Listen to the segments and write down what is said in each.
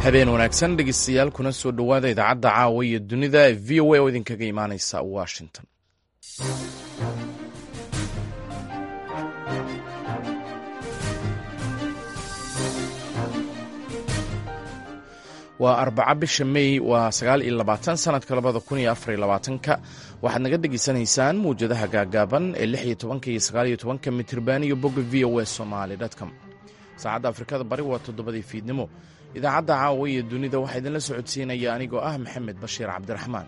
habeen wanaagsan dhegeystayaal kuna soo dhowaada idaacadda caawa iyo dunida ee v o a oo idinkaga imaaneysa washington waa arbaca bisha mey waa sagaal iyo labaatan sanadka labada kun iyo afar iyo labaatanka waxaad naga dhegeysanaysaan mawjadaha gaagaaban ee lix iyo tobanka iyo sagaal iyo tobanka mitirban iyo bogga v o a somaali dtcom saacadda afrikada bari waa toddobadii fiidnimo idaacadda caawa iyo dunida waxaa idinla socodsiinaya anigoo ah maxamed bashiir cabdiraxmaan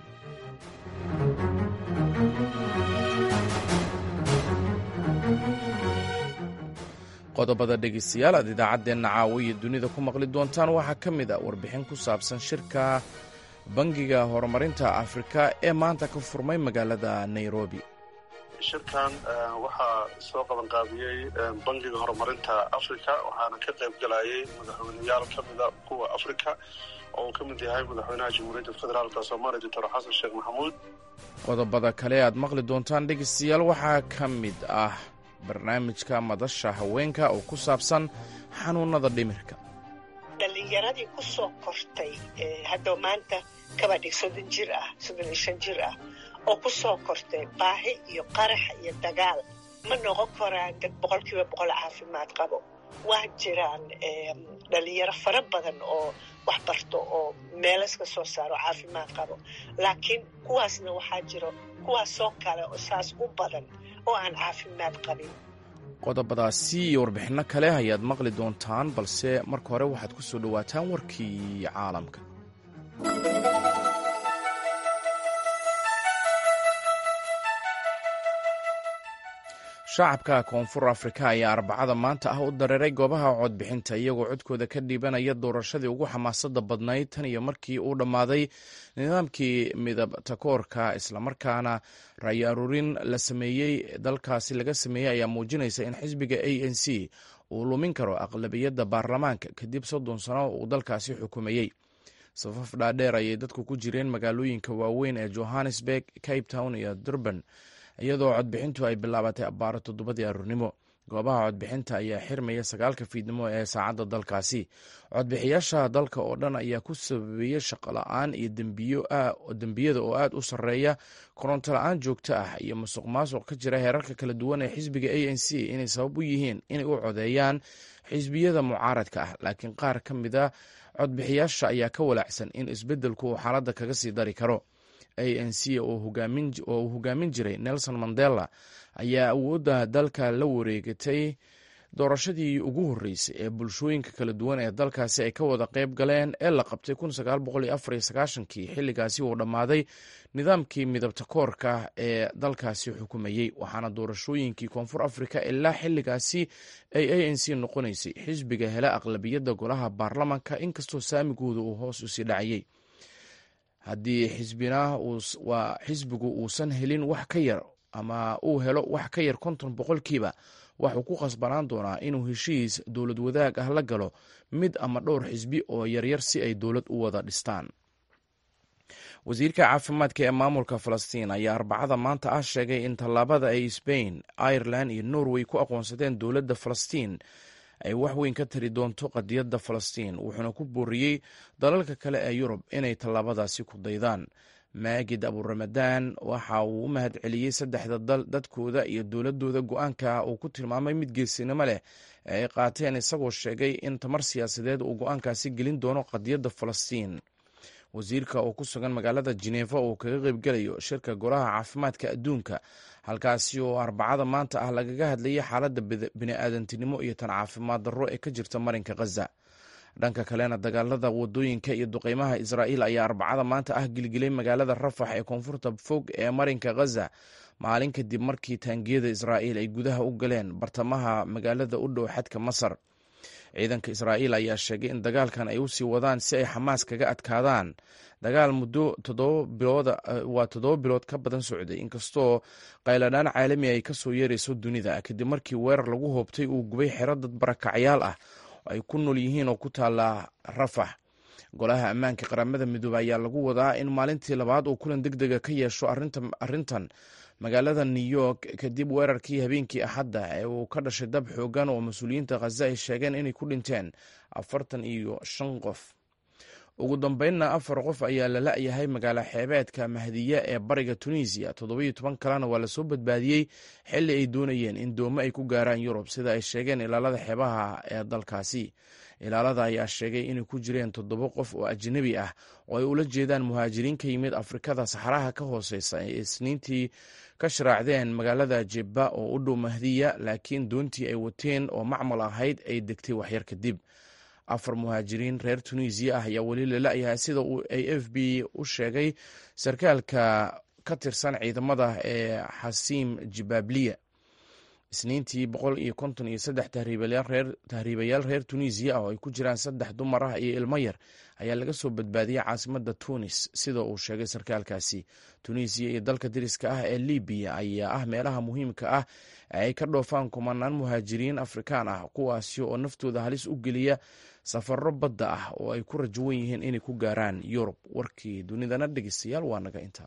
qodobada dhegeystayaal aad idaacaddeenna caawa iyo dunida ku maqli doontaan waxaa ka mid a warbixin ku saabsan shirka bangiga horumarinta afrika ee maanta ka furmay magaalada nairobi shirkan waxaa soo qabanqaabiyey bangiga horumarinta africa waxaana ka qayb galayay madaxweyneyaal ka mida kuwa africa oo uu ka mid yahay madaxweynaha jamhuuriyadda federaalka soomaaliya doctor xasan sheekh maxamuud qodobada kale aad maqli doontaan dhegeystayaal waxaa ka mid ah barnaamijka madasha haweenka oo ku saabsan xanuunada dhimirka dhallinyaradii ku soo kortay hadda maanta kabadhig soddon jir ah soddon iyo shan jir ah oo ku soo kortay baahi iyo qarax iyo dagaal ma noqon karaan dad boqol kiiba boqol caafimaad qabo waa jiraan dhalinyaro fara badan oo wax barto oo meelaska soo saaro caafimaad qabo laakiin kuwaasna waxaa jiro kuwaasoo kale oo saas u badan oo aan caafimaad qabin qodobadaasi iyo warbixinno kale ayaad maqli doontaan balse marka hore waxaad ku soo dhowaataan warkii caalamka shacabka koonfur afrika ayaa arbacada maanta ah u dareeray goobaha codbixinta iyagoo codkooda ka dhiibanaya doorashadii ugu xamaasada badnayd tan iyo markii uu dhammaaday nidaamkii midabtakoorka islamarkaana ra'yi aruurin la sameeyey dalkaasi laga sameeyey ayaa muujinaysa in xisbiga a n c uu lumin karo aqlabiyadda baarlamaanka kadib soddon sano uu dalkaasi xukumayey safaf dhaadheer ayay dadku ku jireen magaalooyinka waaweyn ee johannesburg cape town iyo durban iyadoo codbixintu ay bilaabatay abbaaro toddobadii aruurnimo goobaha codbixinta ayaa xirmaya sagaalka fiidnimo ee saacadda dalkaasi codbixiyaasha dalka oo dhan ayaa ku sababeeyey shaqola-aan iyo dembiyada oo aad u sarreeya koronto la-aan joogto ah iyo musuq maasuq ka jira heerarka kala duwan ee xisbiga a n c inay sabab u yihiin inay u codeeyaan xisbiyada mucaaradka ah laakiin qaar ka mida codbixiyaasha ayaa ka walaacsan in isbeddelku uu xaaladda kaga sii dari karo a n c oo uu hogaamin jiray nelson mandela ayaa awoodda dalka la wareegatay doorashadii ugu horreysay ee bulshooyinka kala duwan ee dalkaasi ay ka wada qayb galeen ee la qabtay kii xilligaasi uu dhammaaday nidaamkii midabta koorka ee dalkaasi xukumayey waxaana doorashooyinkii koonfur afrika ilaa xilligaasi ay a n c noqonaysay xisbiga hela aqlabiyadda golaha baarlamanka inkastoo saamigooda uu hoos usii dhacayey haddii xisbina waa xisbigu uusan helin wax ka yar ama uu helo wax ka yar konton boqolkiiba waxuu ku khasbanaan doonaa inuu heshiis dowlad wadaag ah la galo mid ama dhowr xisbi oo yaryar si ay dowlad u wada dhistaan wasiirka caafimaadka ee maamulka falastiin ayaa arbacada maanta ah sheegay in tallaabada ay sbain ireland iyo norway ku aqoonsadeen dowladda falastiin ay wax weyn ka tari doonto qadiyadda falastiin wuxuuna ku booriyey dalalka kale ee yurub inay tallaabadaasi ku daydaan maagid aburamadaan waxa uu u mahad celiyey saddexda dal dadkooda iyo dowladooda go-aanka uu ku tilmaamay mid geesinimo leh ee ay qaateen isagoo sheegay in tamar siyaasadeed uu go-aankaasi gelin doono qadiyadda falastiin wasiirka oo ku sugan magaalada jineefa uu kaga qeybgelayo shirka golaha caafimaadka adduunka halkaasi oo arbacada maanta ah lagaga hadlayay xaaladda bini-aadantinimo iyo tan caafimaad darro ee ka jirta marinka khaza dhanka kalena dagaalada wadooyinka iyo duqeymaha israa'iil ayaa arbacada maanta ah gilgilay magaalada rafax ee koonfurta fog ee marinka khaza maalin kadib markii taangiyada israa'iil ay gudaha u galeen bartamaha magaalada u dhow xadka masar ciidanka israa'iil ayaa sheegay in dagaalkan ay usii wadaan si ay xamaas kaga adkaadaan dagaal muddo waa toddoba bilood ka badan socday inkastoo qayladhaan caalami ay kasoo yeerayso dunida kadib markii weerar lagu hoobtay uu gubay xero dad barakacyaal ah ay ku nool yihiin oo ku taala rafax golaha ammaanka qaramada midoobe ayaa lagu wadaa in maalintii labaad uu kulan deg dega ka yeesho arrintan magaalada new york kadib weerarkii habeenkii axadda ee uu ka dhashay dab xoogan oo mas-uuliyiinta khaza ay sheegeen inay ku dhinteen afartan iyo shan qof ugu dambeynna afar qof ayaa la la-yahay magaalo xeebeedka mahdiya ee bariga tunisiya toddobiyo toban kalena waa lasoo badbaadiyey xilli ay doonayeen in doomo ay ku gaaraan yurub sida ay sheegeen ilaalada xeebaha ee dalkaasi ilaalada ayaa sheegay inay ku jireen toddoba qof oo ajnabi ah oo ay ula jeedaan muhaajiriin ka yimid afrikada saxaraha ka hooseysa ay isniintii ka sharaacdeen magaalada jebba oo u dhow mahdiya laakiin doontii ay wateen oo macmal ahayd ay degtay waxyar kadib afar muhaajiriin reer tunisiya ah ayaa weli lala-yahay sida uu a f b u sheegay sarkaalka ka tirsan ciidamada ee xasiim jibabliya isniintii boqol iyo konton iyo saddex tahriibayaal reer tunisiya ah oo ay ku jiraan saddex dumar ah iyo ilmo yar ayaa laga soo badbaadiyey caasimada tunis sida uu sheegay sarkaalkaasi tunisiya iyo dalka dariska ah ee libiya ayaa ah meelaha muhiimka ah ay ka dhoofaan kumanaan muhaajiriin afrikaan ah kuwaasi oo naftooda halis u geliya safaro badda ah oo ay ku rajawan yihiin inay ku gaaraan yurub warkii dunidana dhegeystayaal waa naga intaa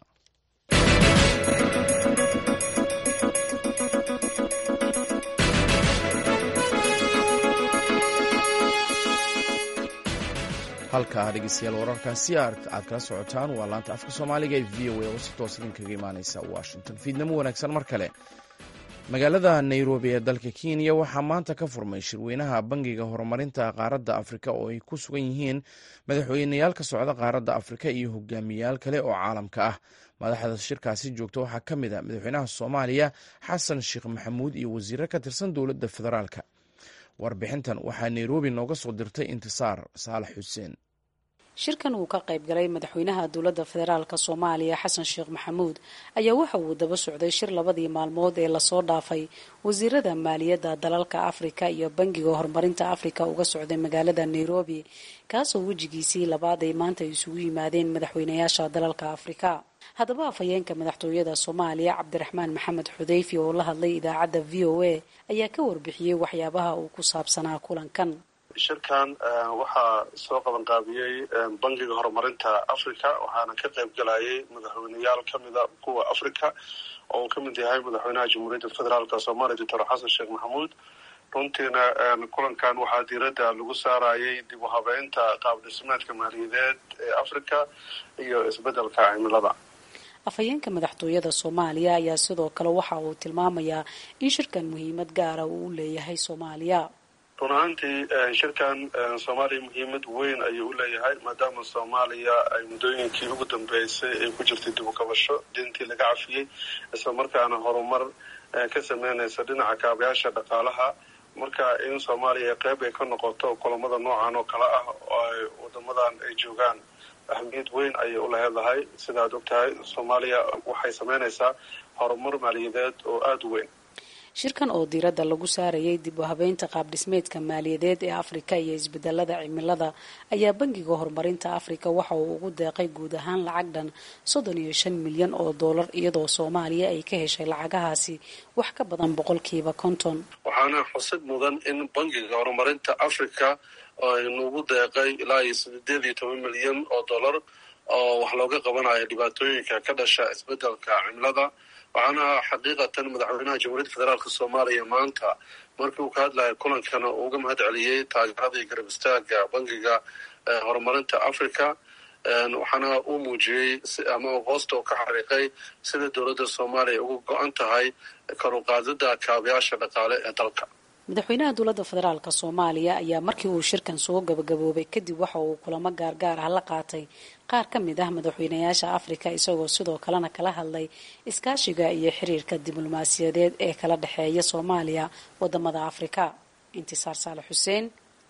halkaa dhegeystayaal wararkaasi aad kala socotaan waa laanta afka soomaaliga ee v o a oo si toos idinkaga imaaneysa washington fiidnamo wanaagsan mar kale magaalada nairobi ee dalka kenya waxaa maanta ka furmay shirweynaha bangiga horumarinta qaaradda afrika oo ay ku sugan yihiin madaxweyneyaal ka socda qaaradda afrika iyo hogaamiyaal kale oo caalamka ah madaxda shirkaasi joogta waxaa ka mid a madaxweynaha soomaaliya xasan sheekh maxamuud iyo wasiiro ka tirsan dowladda federaalka warbixintan waxaa nairobi nooga soo dirtay intisaar saalax xuseen shirkan uu ka qayb galay madaxweynaha dowladda federaalka soomaaliya xasan sheekh maxamuud ayaa waxa uu daba socday shir labadii maalmood ee lasoo dhaafay wasiirada maaliyadda dalalka afrika iyo bangiga horumarinta afrika uga socday magaalada nairobi kaasoo wejigiisii labaad ay maanta isugu yimaadeen madaxweynayaasha dalalka afrika haddaba afhayeenka madaxtooyada soomaaliya cabdiraxmaan maxamed xudeyfi oo la hadlay idaacadda v o a ayaa ka warbixiyey waxyaabaha uu ku saabsanaa kulankan shirkan waxaa soo qaban qaabiyey bangiga horumarinta africa waxaana ka qayb galayay madaxweyneyaal kamida kuwa africa oo uu ka mid yahay madaxweynaha jamhuuriyadda federaalk soomaaliya doctor xasan sheekh maxamuud runtiina kulankan waxaa diiradda lagu saarayay dib u habeynta qaab dhismeedka maaliyadeed ee africa iyo isbeddelka cimilada afhayeenka madaxtooyada soomaaliya ayaa sidoo kale waxa uu tilmaamayaa in shirkan muhiimad gaara uu u leeyahay soomaaliya run ahaantii shirkan soomaaliya muhiimad weyn ayuu u leeyahay maadaama soomaaliya ay muddooyinkii ugu dambeysay ay ku jirtay dib u kabasho dintii laga cafiyey isla markaana horumar ka sameynaysa dhinaca kaabayaasha dhaqaalaha marka in soomaaliya qeyb ay ka noqoto kulamada noocan oo kale ah oo ay wadamadan ay joogaan ahmiyad weyn ayay u leedahay sidaad ogtahay soomaaliya waxay sameynaysaa horumar maaliyadeed oo aada u weyn shirkan oo diiradda lagu saarayay dib u habeynta qaab dhismeedka maaliyadeed ee afrika iyo isbedelada cimilada ayaa bangiga horumarinta afrika waxa uu ugu deeqay guud ahaan lacag dhan soddon iyo shan milyan oo dollar iyadoo soomaaliya ay ka heshay lacagahaasi wax ka badan boqolkiiba konton waxaana xusid mudan in bangiga horumarinta africa aynuugu deeqay ilaa iyo sideed iyo toban milyan oo dollar oo wax looga qabanayo dhibaatooyinka ka dhasha isbedelka cimilada waxaana xaqiiqatan madaxweynaha jamhuuriyadda federaalk soomaaliya maanta markii uu ka hadlaya kulankana uu uga mahad celiyey taageerada iyo garab istaaga bangiga horumarinta africa waxaana uu muujiyey ama hoosta u ka xariiqay sida dowladda soomaaliya uga go-an tahay karuqaadida kaabayaasha dhaqaale ee dalka madaxweynaha dowladda federaalk soomaaliya ayaa markii uu shirkan soo gabagaboobay kadib waxa uu kulamo gaargaar ah la qaatay qaar ka mid ah madaxweynayaasha afrika isagoo sidoo kalena kala hadlay iskaashiga iyo xiriirka diblomaasiyadeed ee kala dhexeeya soomaaliya wadamada afrika intisaar saalax xuseen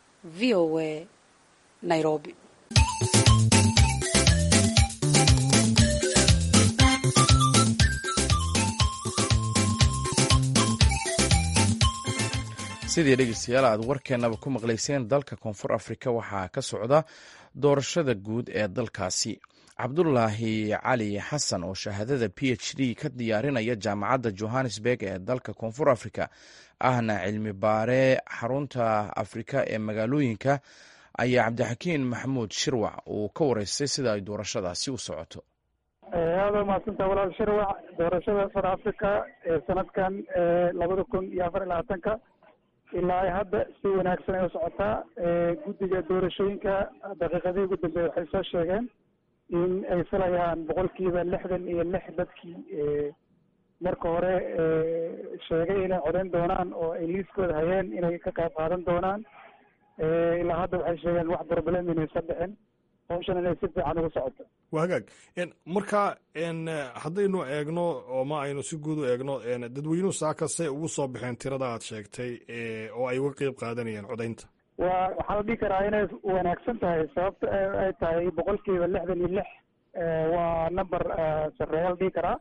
v o a nairobi sidii dhegeystayaal aad warkeenaba ku maqlayseen dalka koonfur afrika waxaa ka socda doorashada guud ee dalkaasi cabdulaahi cali xasan oo shahaadada p h d ka diyaarinaya jaamacadda johannesburg ee dalka koonfur afrika ahna cilmi baare xarunta afrika ee magaalooyinka ayaa cabdixakiin maxamuud shirwac uu ka wareystay sida ay doorashadaasi u socoto aada umaadsantaha walaal shirwac doorashada far africa ee sanadkan labada kun iyo afar iyo labaatanka ilaa hadda si wanaagsan ay u socotaa guddiga doorashooyinka daqiiqadii ugu dambeeye waxay soo sheegeen in ay filayaan boqolkiiba lixdan iyo lix dadkii marka hore sheegay inay codeyn doonaan oo ay liiskooda hayeen inay ka qayb qaadan doonaan ilaa hadda waxay sheegeen wax problem inaysan dhicin hawshan inay si fiican ugu socoto waa hagaag marka haddaynu eegno oo ma aynu si guud u eegno dadweynuhu saakase ugu soo baxeen tirada aad sheegtay oo ay uga qeyb qaadanayeen codaynta wa waxaa la dhihi karaa inay wanaagsan tahay sababta ay tahay boqolkiiba lixdan iyo lix waa number sareeya la dhihi karaa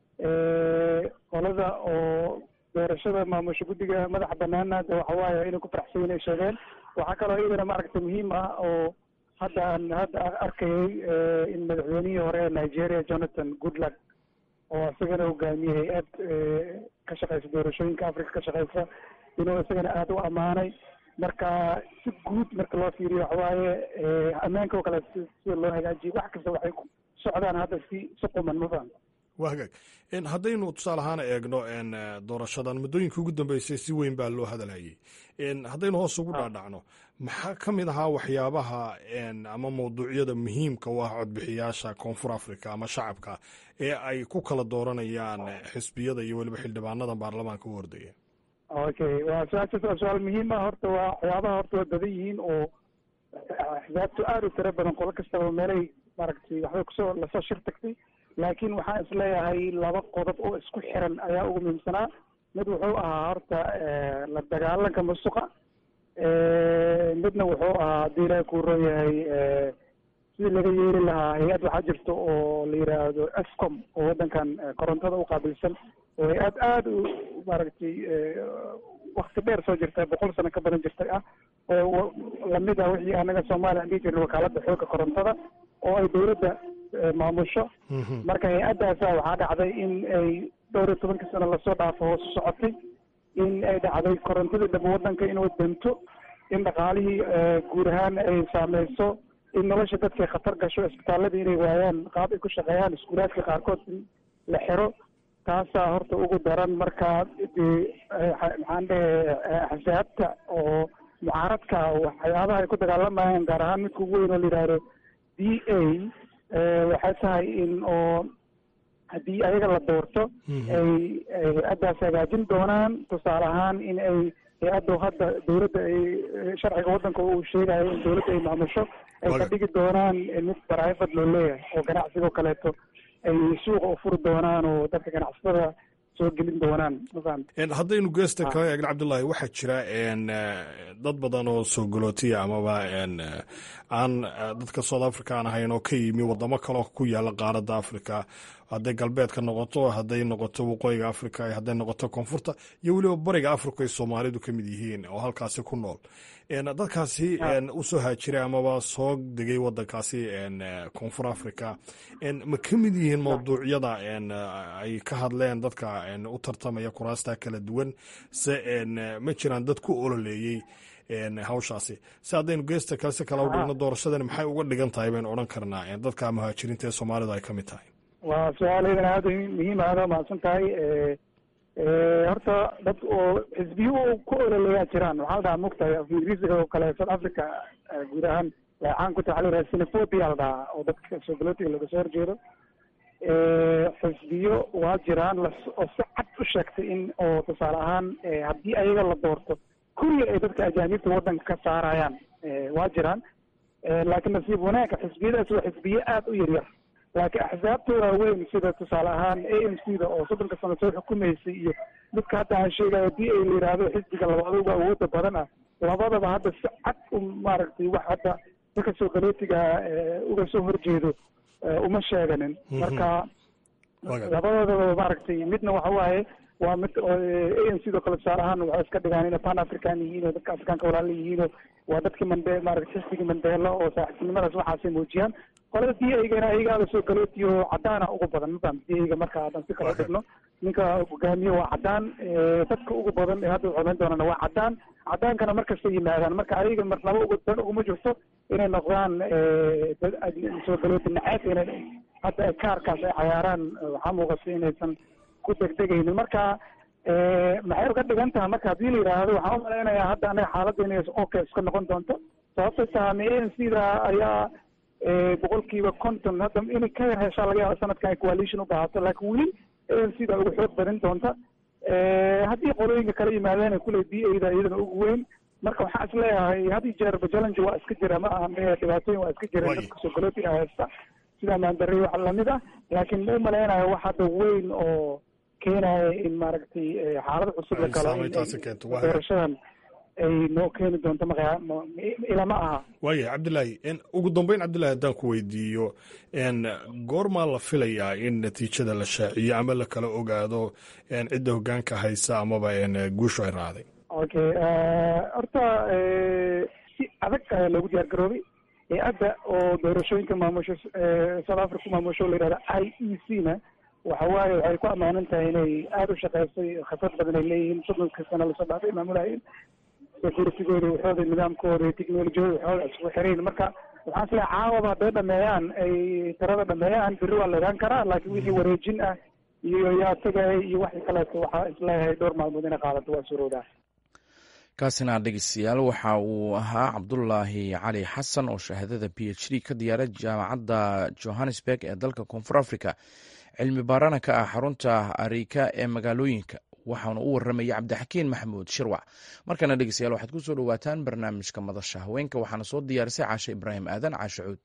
qolada oo doorashada maamusha guddiga madaxa banaana de waxa waaye inay ku faraxsan inay sheegeen waxaa kaloo iyadana maaragta muhiim ah oo hadda aan hadda arkayay in madaxweynihii hore ee nigeria jonathan goodluck oo isagana hogaamiyey hay-ad ka shaqeysa doorashooyinka africa ka shaqeysa inuu isagana aada u ammaanay marka si guud marka loo fiiriyo waxawaaye ammaanka oo kale sida loo hagaajiyo wax kasta waxay ku socdaan hadda si si quman ma fahamta waa hagaag haddaynu tusaale ahaan eegno doorashadan muddooyinka ugu dambeysay si weyn baa loo hadalhayay haddaynu hoos ugu dhaadhacno maxaa ka mid ahaa waxyaabaha ama mawduucyada muhiimka u ah codbixiyaasha koonfur africa ama shacabka ee ay ku kala dooranayaan xisbiyada iyo weliba xildhibaanada baarlamaanka u hordaya okay waa su-aashaas waa su-aal muhiim ah horta waa waxyaabaha horta waa badan yihiin oo axsaabtu aada u tiro badan qolo kastaba meelay maaragtay waxbay kusoo lasoo shir tagtay laakiin waxaan isleeyahay laba qodob oo isku xiran ayaa ugu muhiimsanaa mid wuxuu ahaa horta la dagaalanka musuqa midna wuxuu ahaa haddii ilaahi kuu ron yahay sidii laga yeeri lahaa hay-ad waxaa jirta oo la yidhaahdo escom oo waddankan korontada u qaabilsan oo hay-ad aada u maaragtay wakti dheer soo jirta boqol sano ka badan jirtay ah oo lamid ah wixii anaga soomaaliya aan dhihi jirna wakaalada xoogga korontada oo ay dawladda maamusho marka hay-addaasa waxaa dhacday in ay dhowr iyo tobankii sano lasoo dhaafo hoos u socotay in ay dhacday korontadii dhaba waddanka inuu danto in dhaqaalihii guud ahaan ay saameyso in nolosha dadkay khatar gasho isbitaaladii inay waayaan qaab ay ku shaqeeyaan iskuulaadka qaarkood in la xiro taasaa horta ugu daran marka dee maxaan dhehe axsaabta oo mucaaradka waxyaabaha ay ku dagaalamayaan gaar ahaan midka ugu weyn oo la yidhaahdo d a waxay tahay in oo haddii ayaga la doorto ay hay-addaas hagaajin doonaan tusaale ahaan in ay hay-addu hadda dawladda ay sharciga waddanka uu sheegayo in dawladda ay maamusho ay ka dhigi doonaan mid private loo leeyahay oo ganacsiga oo kaleeto ay suuqa u furi doonaan oo dadka ganacsatada soo gelin doonaan mafahanta haddaynu geesta kala eegna cabdullaahi waxaa jira dad badan oo soo galootiya amaba aan dadka south africa aan ahayn oo ka yimi wadamo kaleo ku yaala qaaradda africa hadday galbeedka noqoto hadday noqoto waqooyiga africa hadday noqoto koonfurta iyo weliba bariga africa ay soomaalidu ka mid yihiin oo halkaasi ku nool dadkaasi usoo haajiray amaba soo degay wadankaasi koonfur africa ma ka mid yihiin mawduucyada ay ka hadleen dadka u tartamaya kuraasta kala duwan se ma jiraan dad ku ololeeyey hawshaasi si haddaynu geesta kalese kala udhigno doorashadani maxay uga dhigan tahay baynu odhan karnaa dadka muhaajiriinta ee soomaalidu ay ka mid tahay waa su-aal idan aada muhiim aada mahadsan tahay horta dad oo xisbiyo ku ololeeyaa jiraan waxaa la dhahaa mugtahay af ingiriisiga oo kale south africa guud ahaan way caan ku tahay waxa la yidhaha xenophobia la dhahaa oo dadka soo galootiga laga soo horjeedo xisbiyo waa jiraan oo si cad u sheegtay in oo tusaale ahaan haddii ayaga la doorto kulli ay dadka ajaanibta waddanka ka saarayaan waa jiraan laakiin nasiib wanaagga xisbiyadaas waa xisbiyo aada u yaryar laakiin axsaabta waaweyn sida tusaale ahaan a m c da oo soddonka sano soo xukumaysay iyo midka hadda aan sheegayo haddii ay la yidhaahdo xisbiga labaad uga awooda badan ah labadaba hadda si cad u maaragtay wax hadda dadka soo galootiga uga soo horjeedo uma sheeganin marka labadoodaba maaragtay midna waxa waaye waa mid a m c do kale tusaale ahaan waxay iska dhigaan inay pan african yihiin oo dadka afrikaanka walaala yihiinoo waa dadkii mande maaragtay xisbigii mandela oo saaxiibtinimadaas waxaasay muujiyaan qolada d aygana ayagaada soo galootiyo cadaana ugu badan mafaham d ayga marka hadan si kala dhigno ninka hogaamiye waa cadaan dadka ugu badan ee hadda codayn doonana waa cadaan cadaankana markasta yimaadaan marka ayaga marnaba ugu dan uguma jirto inay noqdaan dad soo galooti naceeb inay hadda kaarkaas ay cayaaraan waxaa muuqata inaysan ku degdegaynin marka maxay uga dhigan tahay marka haddii la yidhaahdo waxaan u malaynayaa hadda anaga xaaladdeena okay iska noqon doonto sababtay tahay ma a n c da ayaa boqolkiiba conton hadda inay ka yar heshaa laga yaaba sanadkan ay coalition u baahato laakiin weli a n c da ugu xoog badin doonta haddii qolooyinka kala yimaadeen kule b a da iyadana ugu weyn marka waxaan is leeyahay had iyo jeerba challenge waa iska jira ma aha me dhibaatooyin waa iska jireen dadka sogolootiga haysta sida maandarey wax lamid ah laakiin ma u malaynayo wax hadda weyn oo keenaya in maaragtay xaalad cusub la galo doorashadan ay noo keeni doonto maqya ilama aha waaya cabdillaahi ugu dambeyn cabdillahi haddaan ku weydiiyo goormaa la filayaa in natiijada la shaaciyo ama la kala ogaado cidda hogaanka haysa amaba guushu ay raacday okay horta si adag ayaa loogu diyaar garoobay hay-adda oo doorashooyinka maamusho south africa ku maamusho la yihahda i e c na waxa waaye waxay ku ammaanan tahay inay aada u shaqeysay khibrad badan ay leeyihiin soddonka sano lasoo dhaafay maamulahayn securitigooda waxooda nidaamkooda iyo technolojiyada waxooda isugu xirayn marka waxaan isleehay caawaba hadday dhameeyaan ay tirada dhameeyaan berri waa la ogaan karaa laakiin wixii wareejin ah iyo yaa tagay iyo waxii kaleeto waxaa isleeyahay dhowr maalmood inay qaadato waa suroodaa kaasina dhegeystayaal waxa uu ahaa cabdulaahi cali xasan oo shahaadada b h d ka diyaaray jaamacadda johannesburg ee dalka koonfur africa cilmi baarana ka ah xarunta arika ee magaalooyinka waxaana u waramayay cabdixakiin maxamuud shirwac markana dhegeystayaal waxaad ku soo dhowaataan barnaamijka madasha haweenka waxaana soo diyaarisay caashe ibraahim aadan caashe cuud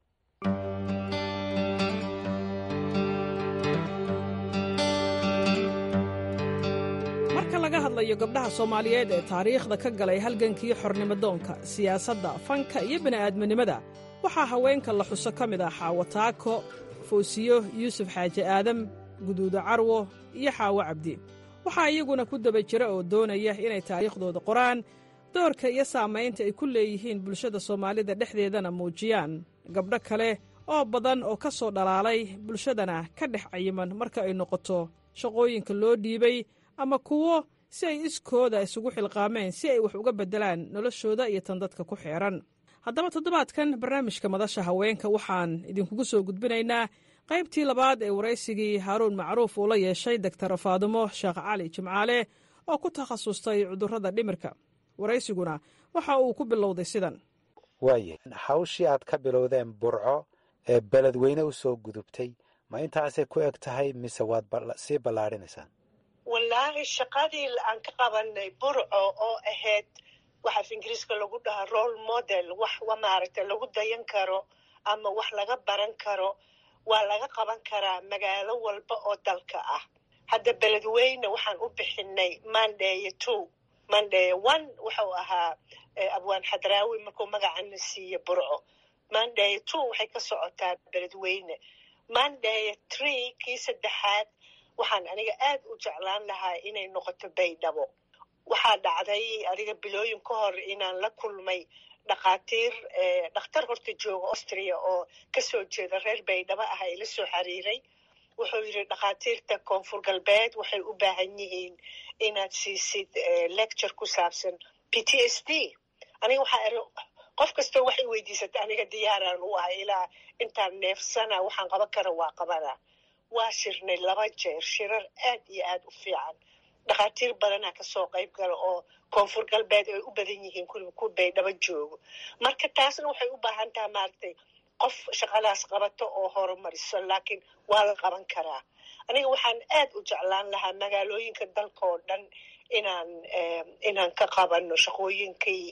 marka laga hadlayo gabdhaha soomaaliyeed ee taariikhda ka galay halgankii xornimodoonka siyaasadda fanka iyo bini'aadminimada waxaa haweenka la xuso ka mid ah xaawo taako foosiyo yuusuf xaaji aadam guduudo carwo iyo xaawo cabdi waxaa iyaguna ku daba jira oo doonaya inay taariikhdooda qoraan doorka iyo saamaynta ay ku leeyihiin bulshada soomaalida dhexdeedana muujiyaan gabdho kale oo badan oo ka soo dhalaalay bulshadana ka dhex cayiman marka ay noqoto shaqooyinka loo dhiibay ama kuwo si ay iskooda isugu xilqaameen si ay wax uga beddelaan noloshooda iyo tan dadka ku xeehan haddaba toddobaadkan barnaamijka madasha haweenka waxaan idinkugu soo gudbinaynaa qaybtii labaad ee waraysigii haaruun macruuf uu la yeeshay doktar faadumo sheekh cali jimcaale oo ku takhasustay cudurrada dhimirka waraysiguna waxa uu ku bilowday sidan waaye hawshii aad ka bilowdeen burco ee beledweyne u soo gudubtay ma intaasay ku eg tahay mise waad sii ballaadhinaysaan wallaahi shaqadii aan ka qabanay burco oo ahayd waxaaf ingiriiska lagu dhahaa role model wax maaragtay lagu dayan karo ama wax laga baran karo waa laga qaban karaa magaalo walba oo dalka ah hadda beledweyne waxaan u bixinay mandeye two mandeye one wuxuu ahaa abwaan xadraawi markuu magacana siiye burco mandeye two waxay ka socotaa beledweyne mandeye tree kii saddexaad waxaan aniga aad u jeclaan lahaa inay noqoto baydhabo waxaa dhacday aniga bilooyin ka hor inaan la kulmay dhakhaatiir dhakhtar horta jooga austria oo kasoo jeeda reer baydhabo ah ila soo xiriiray wuxuu yidhi dhakhaatiirta koonfur galbeed waxay u baahan yihiin inaad siisid lecture ku saabsan p t s d aniga waxaa iri qof kastoo waxay weydiisata aniga diyaaraan u ahay ilaa intaan neefsana waxaan qaban kara waa qabana waa shirnay laba jeer shirar aad iyo aad u fiican dhakhaatiir badanaa kasoo qayb gala oo koonfur galbeed ay u badan yihiin kuliba ku baydhabo joogo marka taasna waxay u baahan taha maaragtay qof shaqadaas qabato oo horumariso laakiin waa la qaban karaa aniga waxaan aad u jeclaan lahaa magaalooyinka dalka oo dhan inaan inaan ka qabano shaqooyinkii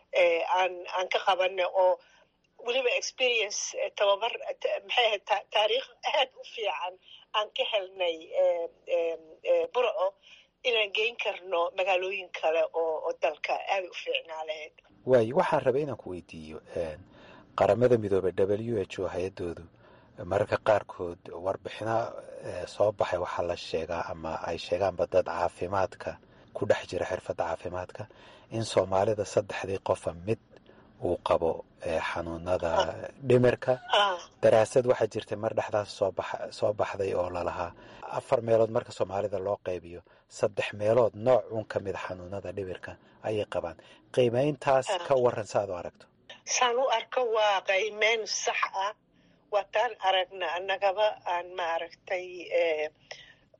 aan aan ka qabano oo weliba experience tababar maxay ahayd taariikh aad u fiican aan ka helnay burco inaan geyn karno magaalooyin kale oo oo dalka aaday u fiicnaa lahayd waayo waxaan rabay inaan ku weydiiyo qaramada midoobey w h o hay-adoodu mararka qaarkood warbixino soo baxay waxaa la sheegaa ama ay sheegaanba dad caafimaadka ku dhex jira xirfadda caafimaadka in soomaalida saddexdii qofa mid uu qabo xanuunada dhimirka daraasad waxaa jirtay mar dhexdaas soo baxday oo lalahaa afar meelood marka soomaalida loo qaybiyo saddex meelood nooc un ka mida xanuunada dhimirka ayay qabaan qiimayntaas ka waran saaad u aragto saan u arko waa qiimeyn sax ah waataan aragna annagaba aan maaragtay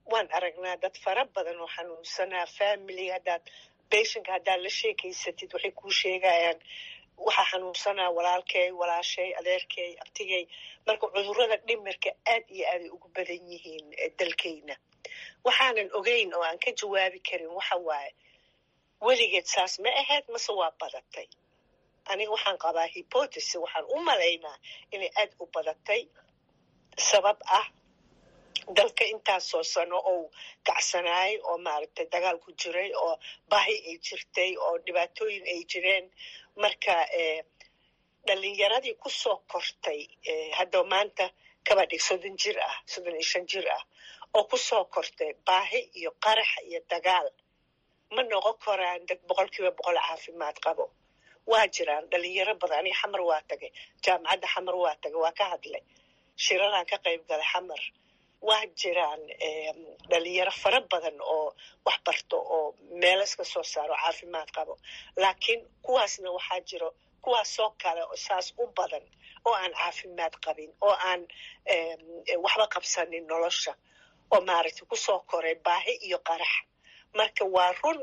waan aragnaa dad fara badan oo xanuunsanaa family haddaad beshinka haddaad la sheekaysatid waxay kuu sheegayaan waxaa xanuunsanaa walaalkay walaashay adeerkay abtigay marka cudurrada dhimirka aad iyo aaday ugu badan yihiin dalkayna waxaanan ogeyn oo aan ka jawaabi karin waxa waaye weligeed saas ma ahayd mase waa badatay aniga waxaan qabaa hypotesis waxaan u malaynaa inay aad u badatay sabab ah dalka intaasoo sano ou kacsanaayay oo maaragtay dagaal ku jiray oo bahi ay jirtay oo dhibaatooyin ay jireen marka dhalinyaradii ku soo kortay hadda maanta kaba dhig soddon jir ah soddon iyo shan jir ah oo ku soo kortay baahi iyo qarax iyo dagaal ma noqon karaan dad boqol kiiba boqol caafimaad qabo waa jiraan dhalinyaro badan aniga xamar waa tagay jaamacadda xamar waa tagay waa ka hadlay shiraraan ka qayb galay xamar waa jiraan dhalinyaro fara badan oo wax barto oo meelo iska soo saaro caafimaad qabo laakiin kuwaasna waxaa jiro kuwaasoo kale oo saas u badan oo aan caafimaad qabin oo aan waxba qabsanin nolosha oo maaragtay kusoo koray baahi iyo qarax marka waa run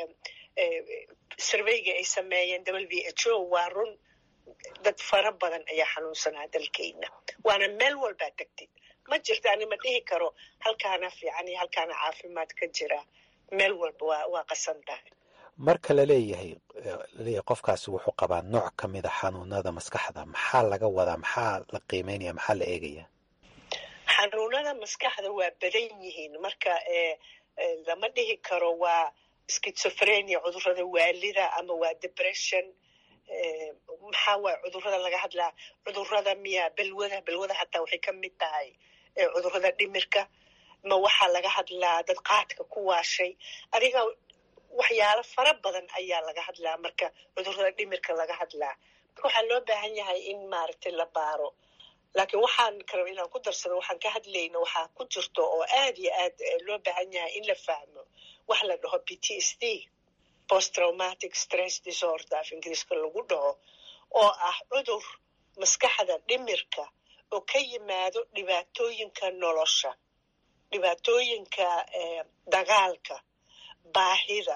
surveyga ay sameeyeen w h o waa run dad fara badan ayaa xanuunsanaa dalkeyna waana meel walbaa tegtid ma jirto ani ma dhihi karo halkaana fiican iyo halkaana caafimaad ka jira meel walba waa waa qasan tahay marka laleeyahay laleeyahay qofkaasi wuxuu qabaa nooc ka mid a xanuunada maskaxda maxaa laga wadaa maxaa la qiimeynaya maxaa la eegaya xanuunada maskaxda waa badan yihiin marka lama dhihi karo waa schizophrenia cudurada waalida ama waa depression maxaa waay cudurada laga hadlaa cudurada miya belwada belwada xataa waxay ka mid tahay cudurada dhimirka ma waxaa laga hadlaa dad qaadka ku waashay adiga waxyaalo fara badan ayaa laga hadlaa marka cudurada dhimirka laga hadlaa marka waxaa loo baahan yahay in maaragtay la baaro laakiin waxaan karo inaan ku darsado waxaan ka hadlayna waxaa ku jirto oo aad iyo aad loo baahan yahay in la fahmo wax la dhaho p t s d post traumatic stress disorder af ingiriiska lagu dhaho oo ah cudur maskaxda dhimirka oo ka yimaado dhibaatooyinka nolosha dhibaatooyinka dagaalka baahida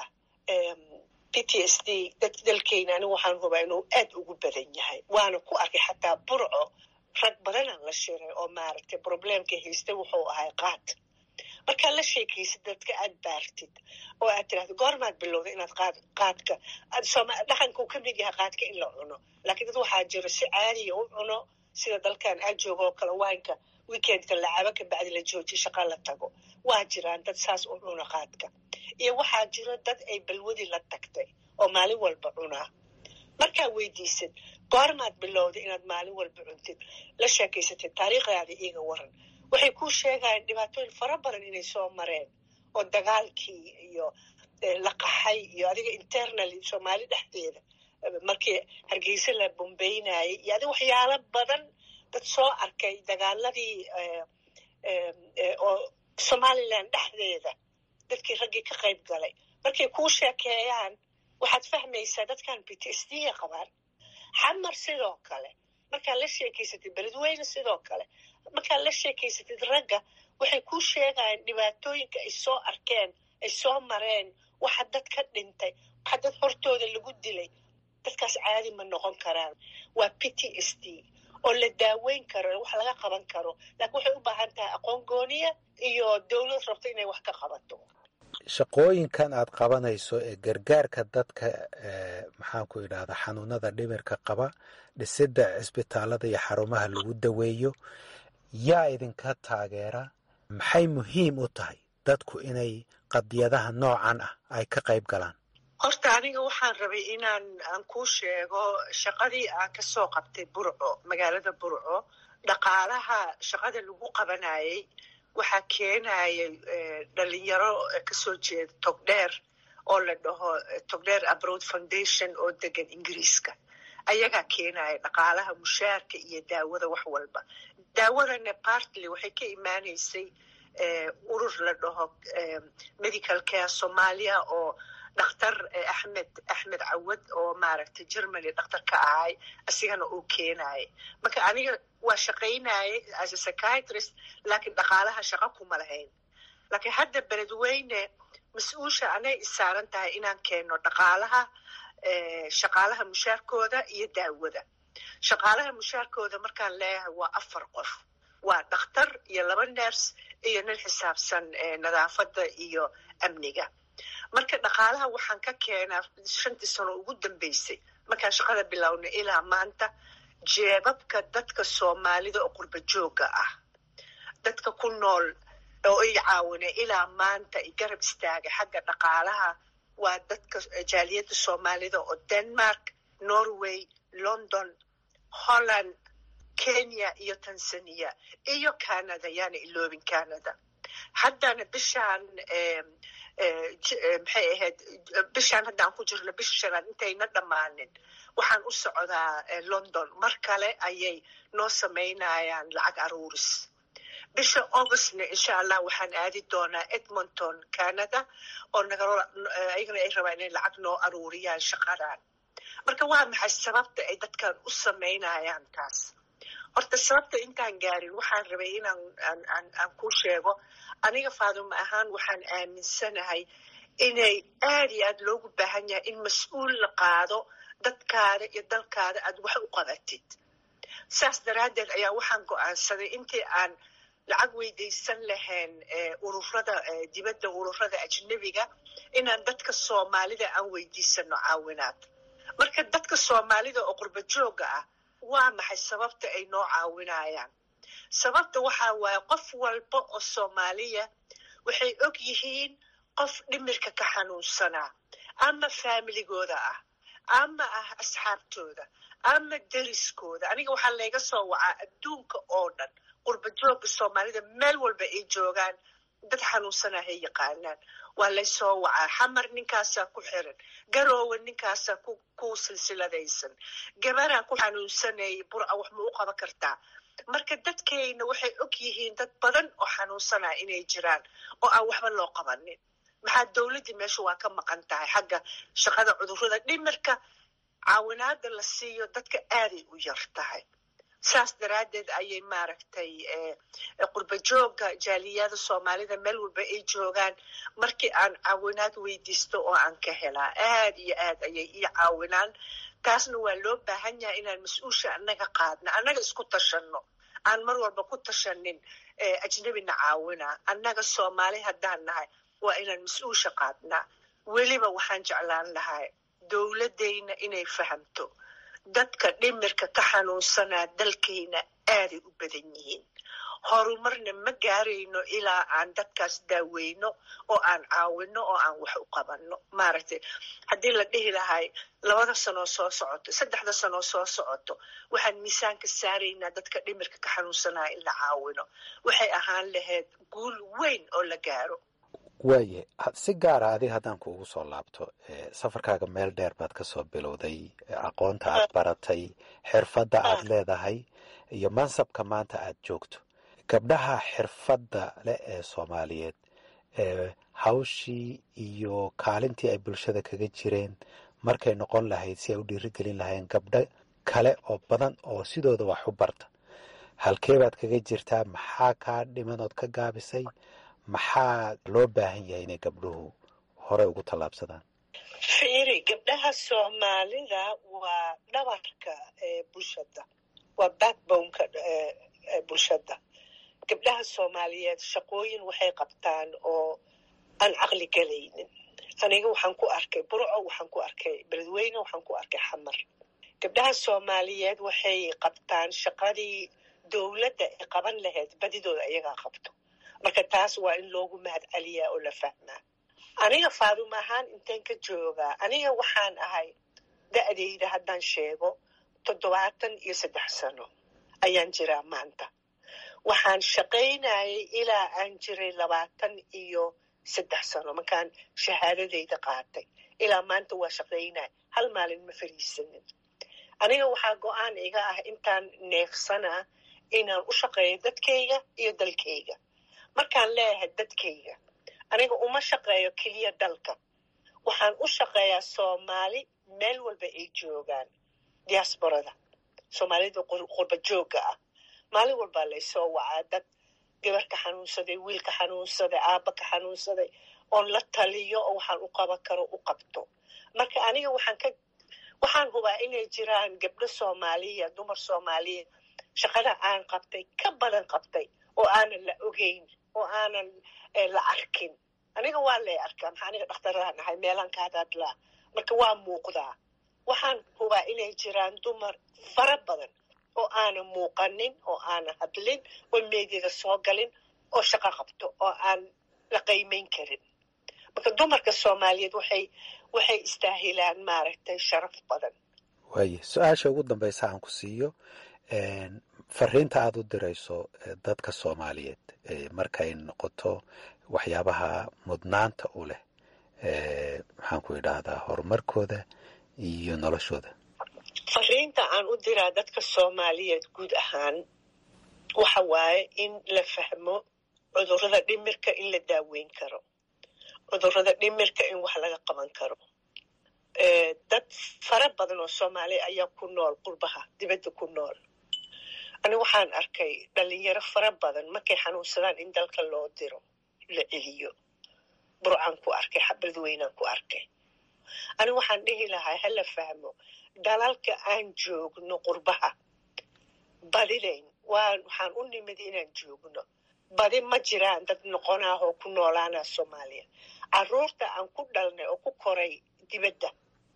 p t s d dad dalkeyna anigu waxaan hubaa inuu aad ugu badan yahay waana ku arkay xataa burco rag badanaan la shiray oo maaragtay probleemka haystay wuxuu ahay qaad markaad la sheekaysid dadka aad baartid oo aad tirahdo goormaad bilowda inaad qaad qaadka dhaqankuu ka mid yahay qaadka in la cuno laakiin dad waxaa jiro si caadiya u cuno sida dalkan aad joogo oo kale waynka weekendka lacabo ka bacdi la joojiyo shaqa la tago waa jiraan dad saas u cuno qaadka iyo waxaa jiro dad ay balwadii la tagtay oo maalin walba cunaa markaa weydiisid goormaad bilowda inaad maalin walba cuntid la sheekaysatid taariikhdaada iiga waran waxay kuu sheegayaan dhibaatooyin fara badan inay soo mareen oo dagaalkii iyo la qaxay iyo adiga internaly soomaali dhexdeeda markii hargeysa la bombeynayay iyo adiga waxyaalo badan dad soo arkay dagaaladii oo somalilan dhexdeeda dadkii raggii ka qayb galay markay kuu sheekeeyaan waxaad fahmaysaa dadkan b t s d a qabaan xamar sidoo kale markaad la sheekaysatid beledweyne sidoo kale markaad la sheekaysatid ragga waxay kuu sheegayaan dhibaatooyinka ay soo arkeen ay soo mareen waxa dad ka dhintay waxa dad hortooda lagu dilay dadkaas caadi ma noqon karaan waa p t s d oo la daaweyn karo wax laga qaban karo laakiin waxay u baahan tahay aqoon gooniya iyo dowlad rabto inay wax ka qabato shaqooyinkan aad qabanayso ee gargaarka dadka maxaan ku idhahdaa xanuunada dhimirka qaba dhisidda cisbitaalada iyo xarumaha lagu daweeyo yaa idinka taageera maxay muhiim u tahay dadku inay qadiyadaha noocan ah ay ka qayb galaan horta aniga waxaan rabay inaan aan kuu sheego shaqadii aan ka soo qabtay burco magaalada burco dhaqaalaha shaqada lagu qabanayay waxaa keenayay dhalinyaro kasoo jeeda togdheer oo la dhaho togdheer abroad foundation oo degan ingiriiska ayagaa keenaya dhaqaalaha mushaarka iyo daawada wax walba daawadana partly waxay ka imaaneysay urur la dhaho medical care somalia oo dhakhtar axmed axmed cawad oo maaragtay germany dhakhtar ka ahay asigana uu keenayay marka aniga waa shaqaynayay as a psychiatrist laakiin dhaqaalaha shaqa kuma lahayn laakiin hadda beledweyne mas-uulsha anay isaaran tahay inaan keeno dhaqaalaha shaqaalaha mushaarkooda iyo daawada shaqaalaha mushaarkooda markaan leeyahay waa afar qof waa dhakhtar iyo laba ners iyo nin xisaabsan nadaafadda iyo amniga marka dhaqaalaha waxaan ka keenaa shantii sano ugu dambeysay markaan shaqada bilownay ilaa maanta jeebabka dadka soomaalida oo qurba joogga ah dadka ku nool oo i caawinay ilaa maanta i garab istaagay xagga dhaqaalaha waa dadka jaaliyadda soomaalida oo denmark norway london holland kenya iyo tanzania iyo canada yaana iloobin canada haddana bishaan maxay ahayd bishaan haddaan ku jirno bisha shanaad intayna dhammaanin waxaan u socdaa london mar kale ayay noo samaynayaan lacag aruuris bisha augustna insha allah waxaan aadi doonaa edmonton canada oo ayagana ay rabaan inay lacag noo aruuriyaan shaqadan marka waa maxay sababta ay dadkan u samaynayaan taas horta sababta intaan gaarin waxaan rabay inaan aan ku sheego aniga faaduma ahaan waxaan aaminsanahay inay aad iyo aad loogu baahan yahay in mas-uul la qaado dadkaada iyo dalkaada aad wax u qabatid saas daraaddeed ayaa waxaan go'aansaday intii aan lacag weydaysan lahayn ururada dibadda ururada ajnebiga inaan dadka soomaalida aan weydiisano caawinaad marka dadka soomaalida oo qurba joogga ah waa maxay sababta ay noo caawinayaan sababta waxaa waaye qof walba oo soomaaliya waxay og yihiin qof dhimirka ka xanuunsanaa ama faamiligooda ah ama ah asxaabtooda ama deriskooda aniga waxaa layga soo wacaa adduunka oo dhan qurba joogga soomaalida meel walba ay joogaan dad xanuunsanaa hay yaqaanaan waa laysoo wacaa xamar ninkaasaa ku xiran garoowe ninkaasaa ku silsiladaysan gabaraa ku xanuunsanayay burca wax ma u qaban kartaa marka dadkayna waxay og yihiin dad badan oo xanuunsanaa inay jiraan oo aan waxba loo qabanin maxaa dowladdii meesha waa ka maqan tahay xagga shaqada cudurrada dhimirka caawinaada la siiyo dadka aaday u yar tahay saas daraaddeed ayay maaragtay qurba joogga jaaliyada soomaalida meel walba ay joogaan markii aan caawinaad weydiisto oo aan ka helaa aad iyo aad ayay ii caawinaan taasna waa loo baahan yahay inaan mas-uulsha annaga qaadna annaga isku tashanno aan mar walba ku tashanin ajnebina caawinaa annaga soomaali haddaan nahay waa inaan mas-uulsha qaadnaa weliba waxaan jeclaan lahay dowladdayna inay fahamto dadka dhimirka ka xanuunsanaa dalkayna aaday u badan yihiin horumarna ma gaarayno ilaa aan dadkaas daaweyno oo aan caawino oo aan wax u qabanno maaragtay haddii la dhihi lahay labada sanoo soo socoto saddexda sanoo soo socoto waxaan miisaanka saaraynaa dadka dhimirka ka xanuunsanaa in la caawino waxay ahaan lahayd guul weyn oo la gaaro waaye si gaara adiga haddaan kuugu soo laabto safarkaaga meel dheer baad ka soo bilowday aqoonta aad baratay xirfadda aad leedahay iyo mansabka maanta aad joogto gabdhaha xirfadda leh ee soomaaliyeed hawshii iyo kaalintii ay bulshada kaga jireen markay noqon lahayd si ay u dhiirigelin lahayn gabdho kale oo badan oo sidooda wax u barta halkee baad kaga jirtaa maxaa kaa dhimanood ka gaabisay maxaa loo baahan yahay inay gabdhuhu hore ugu tallaabsadaan fiiri gabdhaha soomaalida waa dhabarka bulshada waa backboneka bulshada gabdhaha soomaaliyeed shaqooyin waxay qabtaan oo aan caqli galaynin aniga waxaan ku arkay burco waxaan ku arkay beledweyne waxaan ku arkay xamar gabdhaha soomaaliyeed waxay qabtaan shaqadii dowladda ay qaban lahayd badidooda iyagaa qabto marka taas waa in loogu mahad celiyaa oo la fahmaa aniga faadum ahaan inteen ka joogaa aniga waxaan ahay da'dayda haddaan sheego toddobaatan iyo saddex sano ayaan jiraa maanta waxaan shaqaynayay ilaa aan jiray labaatan iyo saddex sano markaan shahaadadayda qaatay ilaa maanta waa shaqaynaya hal maalin ma fariisanin aniga waxaa go-aan iga ah intaan neefsanaa inaan u shaqeeyo dadkayga iyo dalkayga markaan leeyahay dadkayga aniga uma shaqeeyo keliya dalka waxaan u shaqeeyaa soomaali meel walba ay joogaan diaasborada soomaalida qurba joogga ah maalin walbaa laysoo wacaa dad gabar ka xanuunsaday wiil ka xanuunsaday aabba ka xanuunsaday oon la taliyo oo waxaan u qaban karo u qabto marka aniga waxaan ka waxaan hubaa inay jiraan gabdho soomaaliya dumar soomaaliya shaqada aan qabtay ka badan qabtay oo aanan la ogeyn oo aanan la arkin aniga waa lay arkaa maxaa aniga dhakhtaraan ahay meelaan ka hadadlaa marka waa muuqdaa waxaan hubaa inay jiraan dumar fara badan oo aanan muuqanin oo aanan hadlin oo meediada soo galin oo shaqo qabto oo aan la qiimayn karin marka dumarka soomaaliyeed waxay waxay istaahilaan maaragtay sharaf badan waaye su-aasha ugu dambaysa aan ku siiyo fariinta aada u dirayso dadka soomaaliyeed markay noqoto waxyaabaha mudnaanta u leh maxaan ku idhaahdaa horumarkooda iyo noloshooda fariinta aan u diraa dadka soomaaliyeed guud ahaan waxa waaye in la fahmo cudurrada dhimirka in la daaweyn karo cudurrada dhimirka in wax laga qaban karo dad fara badan oo soomaaliya ayaa ku nool qurbaha dibadda ku nool ani waxaan arkay dhalinyaro fara badan markay xanuunsadaan in dalka loo diro la celiyo burcaan ku arkay xabad weynaan ku arkay ani waxaan dhihi lahaa hala fahmo dalalka aan joogno qurbaha badidayn waan waxaan u nimid inaan joogno badi ma jiraan dad noqonaah oo ku noolaana soomaaliya caruurta aan ku dhalnay oo ku koray dibadda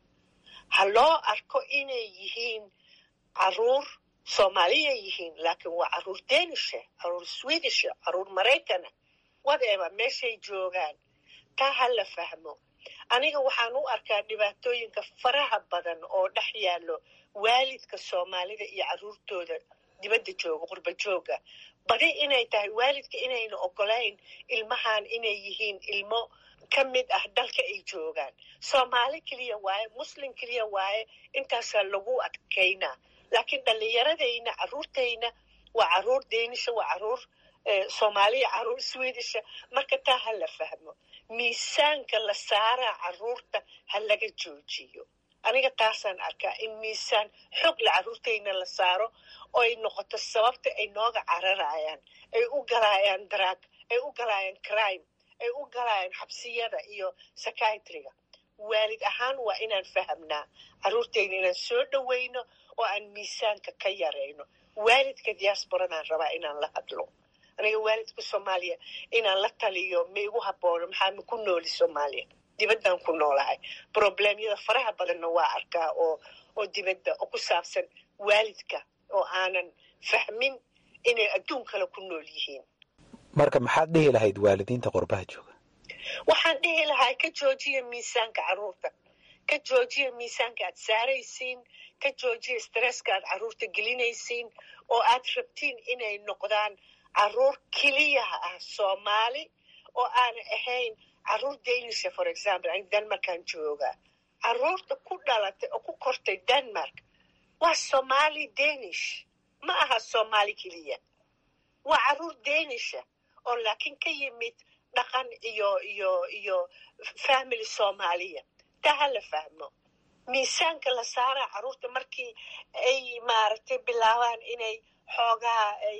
ha loo arko inay yihiin caruur soomaaliya yihiin laakiin waa caruur denisha caruur swedisha caruur maraykana whatever meeshay joogaan taa ha la fahmo aniga waxaan u arkaa dhibaatooyinka faraha badan oo dhex yaallo waalidka soomaalida iyo caruurtooda dibadda jooga qurba jooga badi inay tahay waalidka inayna ogolayn ilmahan inay yihiin ilmo ka mid ah dalka ay joogaan soomaali keliya waaye muslim keliya waaye intaasaa lagu adkaynaa laakiin dhallinyaradayna caruurtayna waa caruur deenisha waa caruur soomaaliya caruur swedisha marka taa ha la fahmo miisaanka la saaraa caruurta ha laga joojiyo aniga taasaan arkaa in miisaan xoog la caruurtayna la saaro oo ay noqoto sababta ay nooga cararayaan ay u galaayaan daraag ay u galaayaan crime ay u galaayaan xabsiyada iyo psychiatriga waalid ahaan waa inaan fahamnaa caruurtayna inaan soo dhowayno oo aan miisaanka ka yarayno waalidka diasporadaan rabaa inaan la hadlo aniga waalidka soomaaliya inaan la taliyo ma igu haboono maxaa ma ku nooli soomaaliya dibaddan ku noolahay probleemyada faraha badanna waa arkaa oo oo dibadda oo ku saabsan waalidka oo aanan fahmin inay adduun kale ku nool yihiin marka maxaad dhihi lahayd waalidiinta qurbaha jooga waxaan dhihi lahaa ka joojiya miisaanka caruurta ka joojiya miisaanka aad saaraysiin ka joojiya stresska aad caruurta gelinaysiin oo aad rabtiin inay noqdaan caruur keliyaha ah soomaali oo aana ahayn caruur danisha for example ani denmarkaan joogaa caruurta ku dhalatay oo ku kortay denmark waa somaali danish ma aha soomaali keliya waa caruur danisha oo laakiin ka yimid dhaqan iyo iyo iyo family soomaaliya taa ha la fahmo miisaanka la saaraa caruurta markii ay maaragtay bilaabaan inay xoogaa ay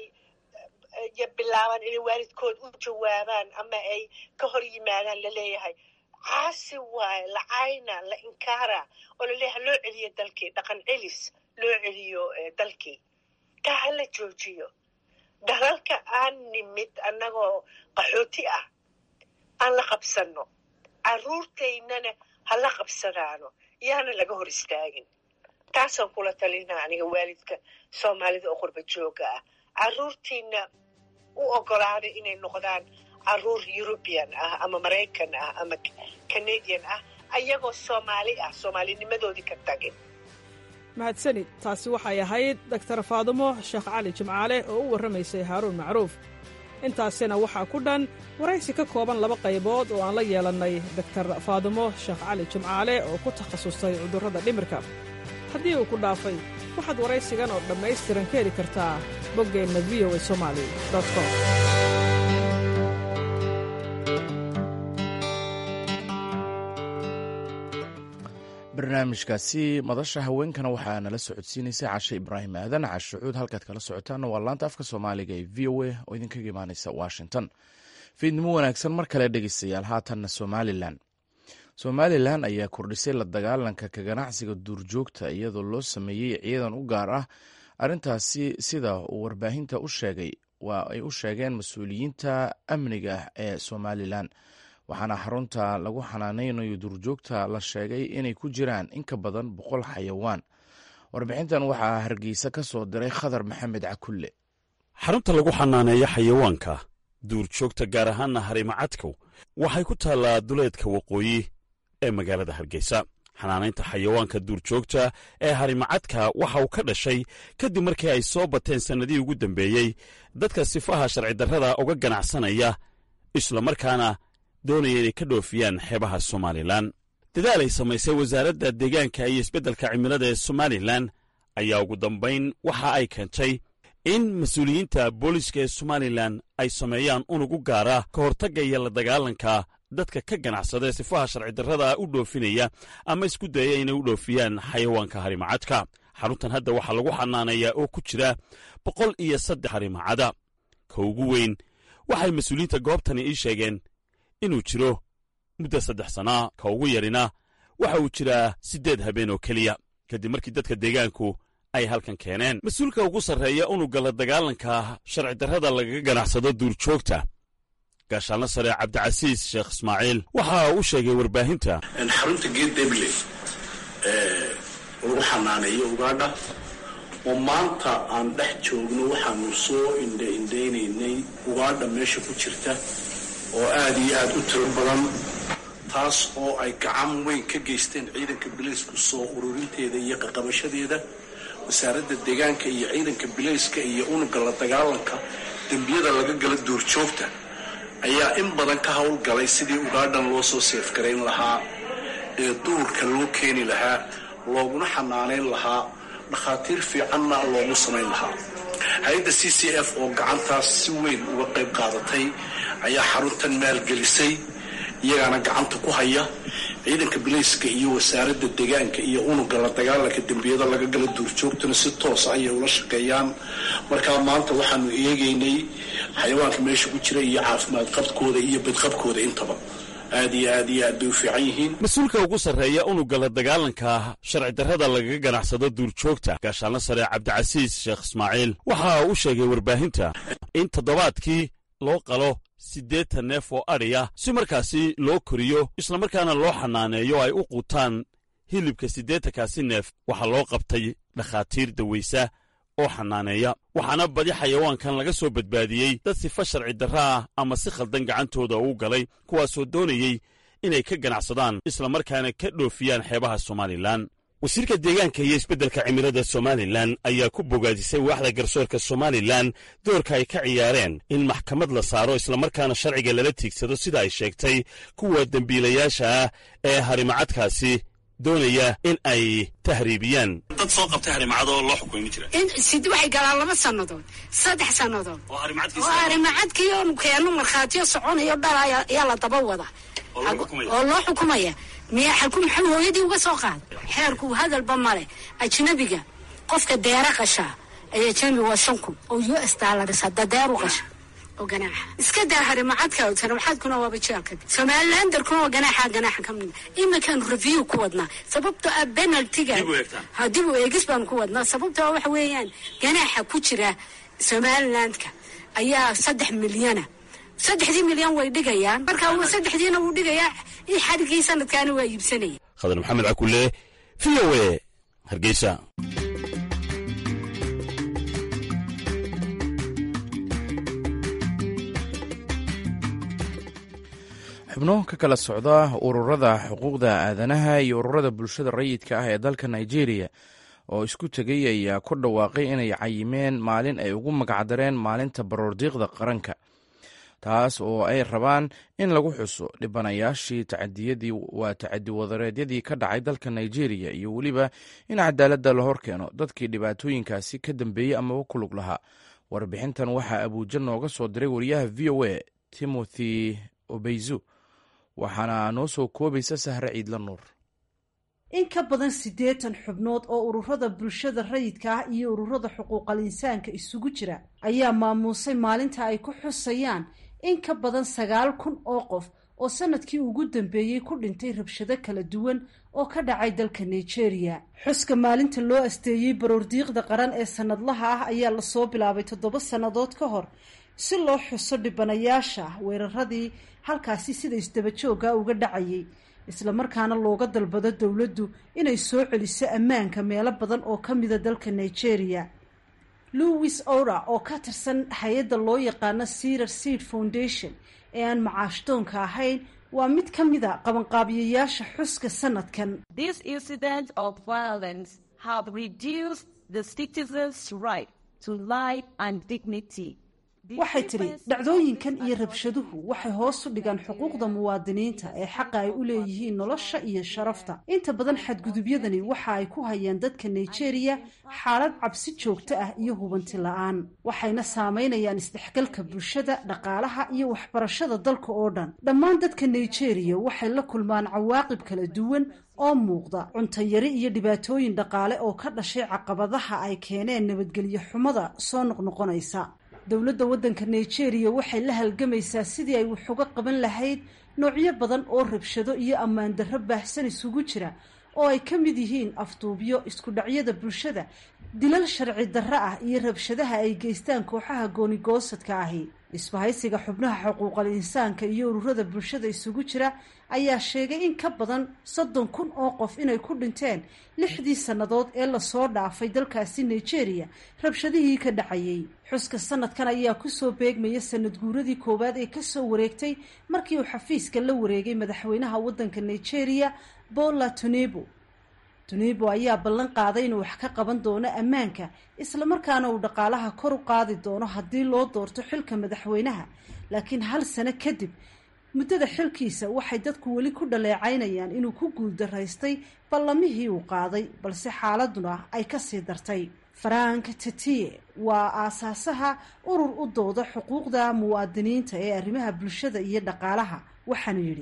bilaabaan inay waalidkood u jawaabaan ama ay ka hor yimaadaan laleeyahay caasi waaye la cayna la inkaara oo laleeyahay loo celiyo dalkii dhaqan celis loo celiyo dalkii taa ha la joojiyo dalalka aan nimid annagoo qaxooti ah aan la qabsanno caruurtaynana ha la qabsadaano yaana laga hor istaagin taasaan kula talinaa aniga waalidka soomaalida oo qurba jooga ah caruurtiina u ogolaaday inay noqdaan caruur eurubian ah ama maraykan ah ama canadian ah ayagoo soomaali ah soomaalinimadoodii ka tagin mahadsanid taasi waxay ahayd doktar faadumo sheekh cali jimcaale oo u warramaysay haaruun macruuf intaasina waxaa ku dhan waraysi ka kooban laba qaybood oo aan la yeelannay doktar faadumo sheekh cali jimcaale oo ku takhasustay cudurrada dhimirka haddii uu ku dhaafay waxaad waraysigan oo dhammaystiran ka heli kartaa boggeenna v o a somali com barnaamijkaasi madasha haweenkana waxaa nala socodsiinaysay cashe ibraahim aadan cashucuud halkaad kala socotaana waa laanta afka soomaaliga ee v o a oo idinkaga imaaneysa washington fiidnimo wanaagsan mar kale dhegeystayaal haatanna somalilan somalilan ayaa kordhisay la dagaalanka ka ganacsiga duurjoogta iyadoo loo sameeyey ciidan u gaar ah arrintaasi sida uu warbaahinta u sheegay waa ay u sheegeen mas-uuliyiinta amniga ee somalilan waxaana xarunta lagu xanaaneynayo duurjoogta la sheegay inay ku jiraan in ka badan boqol xayawaan warbixintan waxaa hargeysa ka soo diray khadar maxamed cakulle xarunta lagu xanaaneeyo xayawaanka duurjoogta gaar ahaanna harimacadku waxay ku taallaa duleedka waqooyi ee magaalada hargeysa xanaanaynta xayawaanka duurjoogta ee harimacadka waxa uu ka dhashay kadib markii ay soo bateen sannadihii ugu dambeeyey dadka sifaha sharcidarrada uga ganacsanaya islamarkaana doonaya inay ka dhoofiyaan xeebaha somalilan dadaal ay samaysay wasaaradda deegaanka iyo isbeddelka cimilada ee somalilan ayaa ugu dambayn waxa ay keentay in mas-uuliyiinta booliiska ee somalilan ay sameeyaan unugu gaara ka hortagga iyo la dagaalanka dadka ka ganacsada ee sifaha sharcidarrada u dhoofinaya ama isku dayaya inay u dhoofiyaan xayawaanka harimacadka xaruntan hadda waxaa lagu xanaaneeyaa oo ku jira boqol iyo saddex harimacada ka ugu weyn waxay mas-uuliyiinta goobtani ii sheegeen inuu jiro muddo saddex sannaa ka ugu yarina waxa uu jiraa siddeed habeen oo keliya kadib markii dadka deegaanku ay halkan keeneen mas-uulka ugu sarreeya unugga la dagaalanka sharcidarrada lagaga ganacsado duurjoogta gaashaanla sare cabdicasiis sheekh ismaaciil waxa uu sheegay warbaahinta xarunta geed deble ee lagu xanaaneeyo ugaadha oo maanta aan dhex joogno waxaanu soo indhaindhaynaynay ugaadha meesha ku jirta oo aada iyo aada u tiro badan taas oo ay gacan weyn ka geysteen ciidanka bilaysku soo ururinteeda iyo qaqabashadeeda wasaaradda deegaanka iyo ciidanka bilayska iyo unugga la dagaalanka dembiyada laga gala duurjoogta ayaa in badan ka howlgalay sidii ugaadhan loo soo seefgarayn lahaa ee duurka loo keeni lahaa looguna xanaanayn lahaa dhakhaatiir fiicanna loogu samayn lahaa hay-adda c c f oo gacantaas si weyn uga qayb qaadatay ayaa xaruntan maalgelisay iyagaana gacanta ku haya ciidanka bilayska iyo wasaaradda deegaanka iyo unugga la dagaalanka dembiyada laga gala duurjoogtuna si toosa ayay ula shaqeeyaan markaa maanta waxaanu eegaynay xayawaanka meesha ku jira iyo caafimaad qabkooda iyo badqabkooda intaba aad iyo aad iyo aad bay u fiican yihiin mas-uulka ugu sarreeya unugga la dagaalanka sharcidarrada lagaga ganacsado duurjoogta gaashaanla sare cabdicasiis sheekh ismaaciil waxa uu sheegay warbaahinta in toddobaadkii loo qalo siddeetan neef oo adhiya si markaasi loo koriyo islamarkaana loo xanaaneeyo ay u quutaan hilibka siddeetankaasi neef waxaa loo qabtay dhakhaatiir dawaysa oo xanaaneeya waxaana badi xayawaankan laga soo badbaadiyey dad sifa sharci darra ah ama si khaldan gacantooda uu galay kuwaasoo doonayey inay ka ganacsadaan islamarkaana ka dhoofiyaan xeebaha somalilan wasiirka deegaanka iyo isbeddelka cimilada somalilan ayaa ku bogaadisay waaxda garsoorka somalilan doorka ay ka ciyaareen in maxkamad la saaro islamarkaana sharciga lala tiigsado sida ay sheegtay kuwa dembiilayaasha ah ee harimacadkaasi doonaya in ay tahriibiyaan dad soo qabtay harimacadoo loo xukumi jira sid waxay galaan laba sannadood saddex sannadood oo harimacadkii oonu keeno markhaatiyo soconayo dhal ayaa la daba wada oo loo xukumaya miya xalku maxamed hooyadii uga soo qaada xeerku hadalba male ajnabiga qofka deera qashaa ayaa ajnabi waa shan kun oo u s dollars hadda deer u qasha oo ganaaxa iska daa harimacadka harimacadkuna waaba jeelka somalilandarkuna waa ganaaxa ganaaxa ka mid iminkaan review ku wadnaa sababtoo ah penaltiga dib u eegis baanu ku wadnaa sababtoo ah waxa weeyaan ganaaxa ku jira somalilandka ayaa saddex milyana saddexdii milyan way dhigayaan marka saddexdiina wuu dhigayaa xadhigii sanadkaana waa iibsanaya khadar maxamed cakule v o e hargeysa xubno ka kala socda ururada xuquuqda aadanaha iyo ururada bulshada rayidka ah ee dalka nigeria oo isku tegay ayaa ku dhawaaqay inay cayimeen maalin ay ugu magacdareen maalinta baroordiiqda qaranka taas oo ay rabaan in lagu xuso dhibanayaashii tacadiyadii waa tacadi wadareedyadii ka dhacay dalka nigeria iyo weliba in cadaaladda la hor keeno dadkii dhibaatooyinkaasi ka dambeeyey amaba ku lug lahaa warbixintan waxaa abuuja nooga soo diray wariyaha v o a timothy obeyzu waxaana noo soo koobaysa sahre ciidla nuur in ka badan siddeetan xubnood oo ururada bulshada rayidka ah iyo ururada xuquuqal insaanka isugu jira ayaa maamuusay maalinta ay ku xusayaan in ka badan sagaal kun oo qof oo sanadkii ugu dambeeyey ku dhintay rabshado kala duwan oo ka dhacay dalka nigeria xuska maalinta loo asteeyey baroordiiqda qaran ee sanadlaha ah ayaa lasoo bilaabay toddoba sannadood ka hor si loo xuso dhibanayaasha weeraradii halkaasi sida isdabajooga uga dhacayay islamarkaana looga dalbado dowladdu inay soo celiso ammaanka meelo badan oo ka mida dalka nigeria louis ora oo ka tirsan hay-adda loo yaqaano cerar seed foundation ee aan macaashdoonka ahayn waa mid ka mida qabanqaabiyayaasha xuska sanadkan waxay tidhi dhacdooyinkan iyo rabshaduhu waxay hoos u dhigaan xuquuqda muwaadiniinta ee xaqa ay u leeyihiin nolosha iyo sharafta inta badan xadgudubyadani waxa ay ku hayaan dadka nigeria xaalad cabsi joogto ah iyo hubanti la-aan waxayna saameynayaan isdhexgalka bulshada dhaqaalaha iyo waxbarashada dalka oo dhan dhammaan dadka nigeria waxay la kulmaan cawaaqib kala duwan oo muuqda cuntayari iyo dhibaatooyin dhaqaale oo ka dhashay caqabadaha ay keeneen nabadgelyo xumada soo noqnoqonaysa dowladda waddanka nigeria waxay la halgamaysaa sidii ay wax uga qaban lahayd noocyo badan oo rabshado iyo ammaan darro baahsan isugu jira oo ay ka mid yihiin afduubyo isku dhacyada bulshada dilal sharci darro ah iyo rabshadaha ay geystaan kooxaha goonigoosadka ahi isbahaysiga xubnaha xuquuqal insaanka iyo ururada bulshada isugu jira ayaa sheegay in ka badan soddon kun oo qof inay ku dhinteen lixdii sannadood ee lasoo dhaafay dalkaasi nigeria rabshadihii ka dhacayay xuska sanadkan ayaa kusoo beegmaya sanad guuradii koowaad ee kasoo wareegtay markii uu xafiiska la wareegay madaxweynaha waddanka nigeria bola tunibo tunibo ayaa ballan qaaday inuu wax ka qaban doono ammaanka islamarkaana uu dhaqaalaha kor u qaadi doono haddii loo doorto xilka madaxweynaha laakiin hal sano kadib muddada xilkiisa waxay dadku weli ku dhaleecaynayaan inuu ku guuldaraystay ballamihii uu qaaday balse xaaladuna ay kasii dartay frank tetiye waa aasaasaha urur u dooda xuquuqda muwaadiniinta ee arrimaha bulshada iyo dhaqaalaha waxaanu yidhi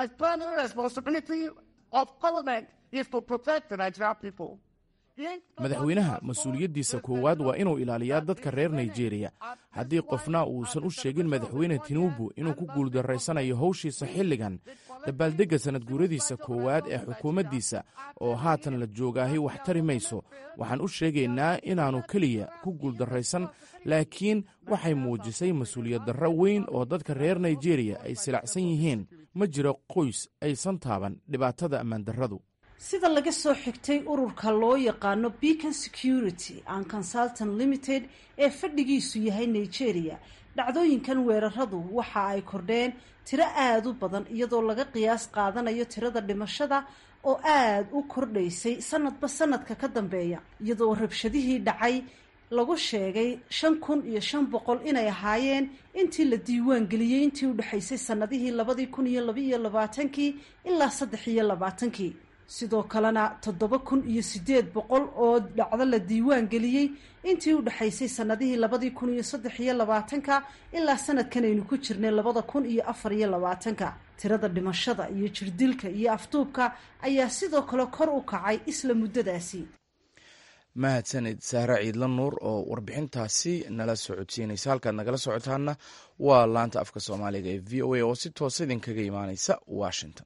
madaxweynaha mas-uuliyaddiisa koowaad waa inuu ilaaliyaa dadka reer nigeria haddii qofna uusan u sheegin madaxweyne tinubu inuu ku guuldarraysanayo howshiisa xilligan dabaaldegga sanad guuradiisa koowaad ee xukuumaddiisa oo haatan la joogaahi wax tari mayso waxaan u sheegaynaa inaannu keliya ku guuldarraysan laakiin waxay muujisay mas-uuliyad darro weyn oo dadka reer nigeria ay silacsan yihiin ma jiro qoys aysan taaban dhibaatada ammaandarradu sida laga soo xigtay ururka loo yaqaano beacon security and consultant limited ee fadhigiisu yahay nigeria dhacdooyinkan weeraradu waxa ay kordheen tiro aada u badan iyadoo laga qiyaas qaadanayo tirada dhimashada oo aada u kordhaysay sanadba sanadka ka dambeeya iyadoo rabshadihii dhacay lagu sheegay shan kun iyo shan boqol inay ahaayeen intii la diiwaan geliyey intii u dhexaysay sanadihii labadii kun iyo labaiyo labaatankii ilaa saddex iyo labaatankii sidoo kalena toddoba kun iyo siddeed boqol oo dhacdo la diiwaan geliyey intii u dhexaysay sanadihii labadii kun iyo saddex iyo labaatanka ilaa sanadkan aynu ku jirnay labada kun iyo afar iyo labaatanka tirada dhimashada iyo jirdilka iyo afduubka ayaa sidoo kale kor u kacay isla muddadaasi mahadsanid saare ciidla nuur oo warbixintaasi nala socodsiinaysa halkaad nagala socotaana waa laanta afka soomaaliga ee v o a oo si toosa idinkaga imaaneysa washington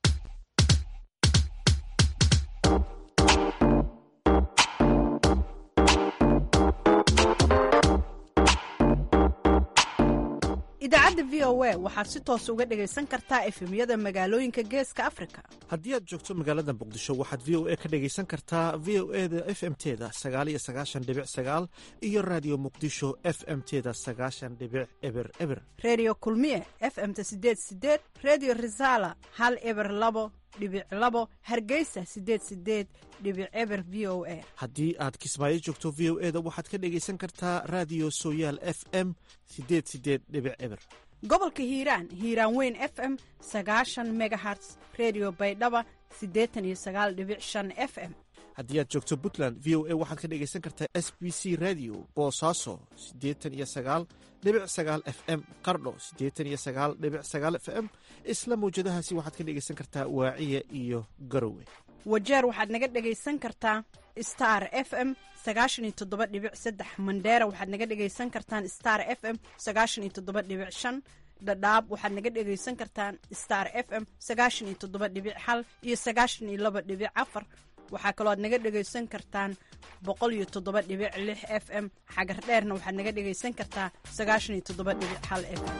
idaacadda v o a waxaad si toos uga dhegaysan kartaa efemyada magaalooyinka geeska afrika haddii aad joogto magaalada muqdisho waxaad v o a ka dhegaysan kartaa v o e da f m teda sagaal iyo sagaashan dhibic sagaal iyo raadiyo muqdisho f m teda sagaashan dhibic eber eber redio kulmiye f m ta sideed sideed redio resala hal eber labo dhibic labo hargeysa sideed sideed dhibic eber v o a haddii aad kismaayo joogto v o e da waxaad ka dhegaysan kartaa raadiyo sooyaal f m sideed sideed dhibic eber gobolka hiiraan hiiraan weyn f m sagaashan megaherts redio baydhaba siddeetan iyo sagaal dhibic shan f m haddii aad joogto puntland v o a waxaad ka dhegaysan kartaa s b c radio boosaaso siddeetan iyo sagaal dhibic sagaal f m qardho siddeetan iyo sagaal dhibic sagaal f m isla mawjadahaasi waxaad ka dhegaysan kartaa waaciya iyo garowe wajeer waxaad naga dhegaysan kartaa star f m sagaashan iyo toddoba dhibic saddex mandheera waxaad naga dhegaysan kartaan star f m sagaashan iyo toddoba dhibic shan dhadhaab waxaad naga dhegaysan kartaan star f m sagaashan iyo toddoba dhibic hal iyo sagaashan iyo laba dhibic afar waxaa kaloo aad naga dhegaysan kartaan boqol iyo toddoba dhibic lix f m xagar dheerna waxaad naga dhegaysan kartaa sagaashan iyo toddoba dhibic hal f m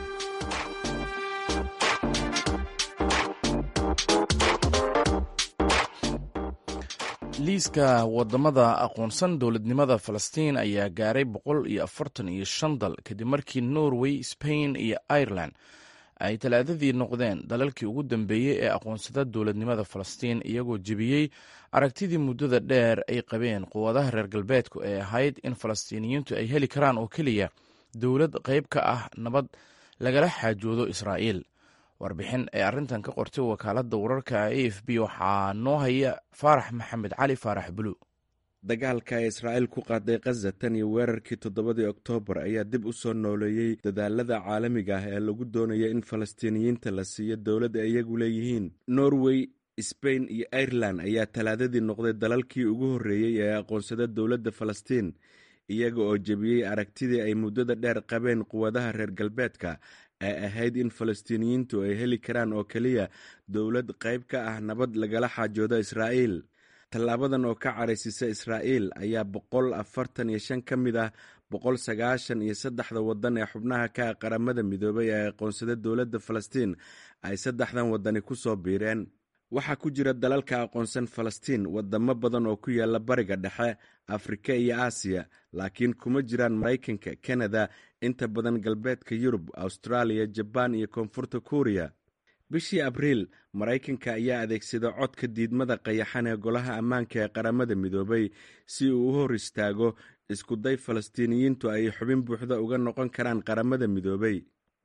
liiska wadamada aqoonsan dowladnimada falastiin ayaa gaaray boqol iyo afartan iyo shan dal kadib markii norway spain iyo ireland ay talaadadii noqdeen dalalkii ugu dambeeyey ee aqoonsada dowladnimada falastiin iyagoo jebiyey aragtidii muddada dheer ay qabeen quwadaha reer galbeedku ee ahayd in falastiiniyiintu ay heli karaan oo keliya dowlad qayb ka ah nabad lagala xaajoodo israa'iil warbixin ee arrintan ka qortay wakaaladda wararka a f b waxaa noo haya faarax maxamed cali faarax bulu dagaalka ay israa'iil ku qaaday khaza tan iyo weerarkii toddobadii oktoobar ayaa dib u soo nooleeyey dadaalada caalamiga ah ee lagu doonaya in falastiiniyiinta la siiyo dowlad ay iyagu leeyihiin norway sbain iyo irelan ayaa talaadadii noqday dalalkii ugu horreeyey ee aqoonsada dowladda falastiin iyaga oo jebiyey aragtidii ay muddada dheer qabeen quwadaha reer galbeedka ee ahayd in falastiiniyiintu ay heli karaan oo keliya dowlad qayb ka ah nabad lagala xaajoodo israa'iil tallaabadan oo ka caraysisa israa'iil ayaa boqol afartan iyo shan ka mid ah boqol sagaashan iyo saddexda waddan ee xubnaha ka ah qaramada midoobay ee aqoonsada dowladda falastiin ay saddexdan waddani ku soo biireen waxaa ku jira dalalka aqoonsan falastiin wadamo badan oo ku yaala bariga dhexe afrika iyo aasiya laakiin kuma jiraan maraykanka kanada inta badan galbeedka yurub austraaliya jabaan iyo koonfurta kuuriya bishii abriil maraykanka ayaa adeegsada codka diidmada qayaxan ee golaha ammaanka ee qaramada midoobay si uu u hor istaago iskuday falastiiniyiintu ay xubin buuxda uga noqon karaan qaramada midoobay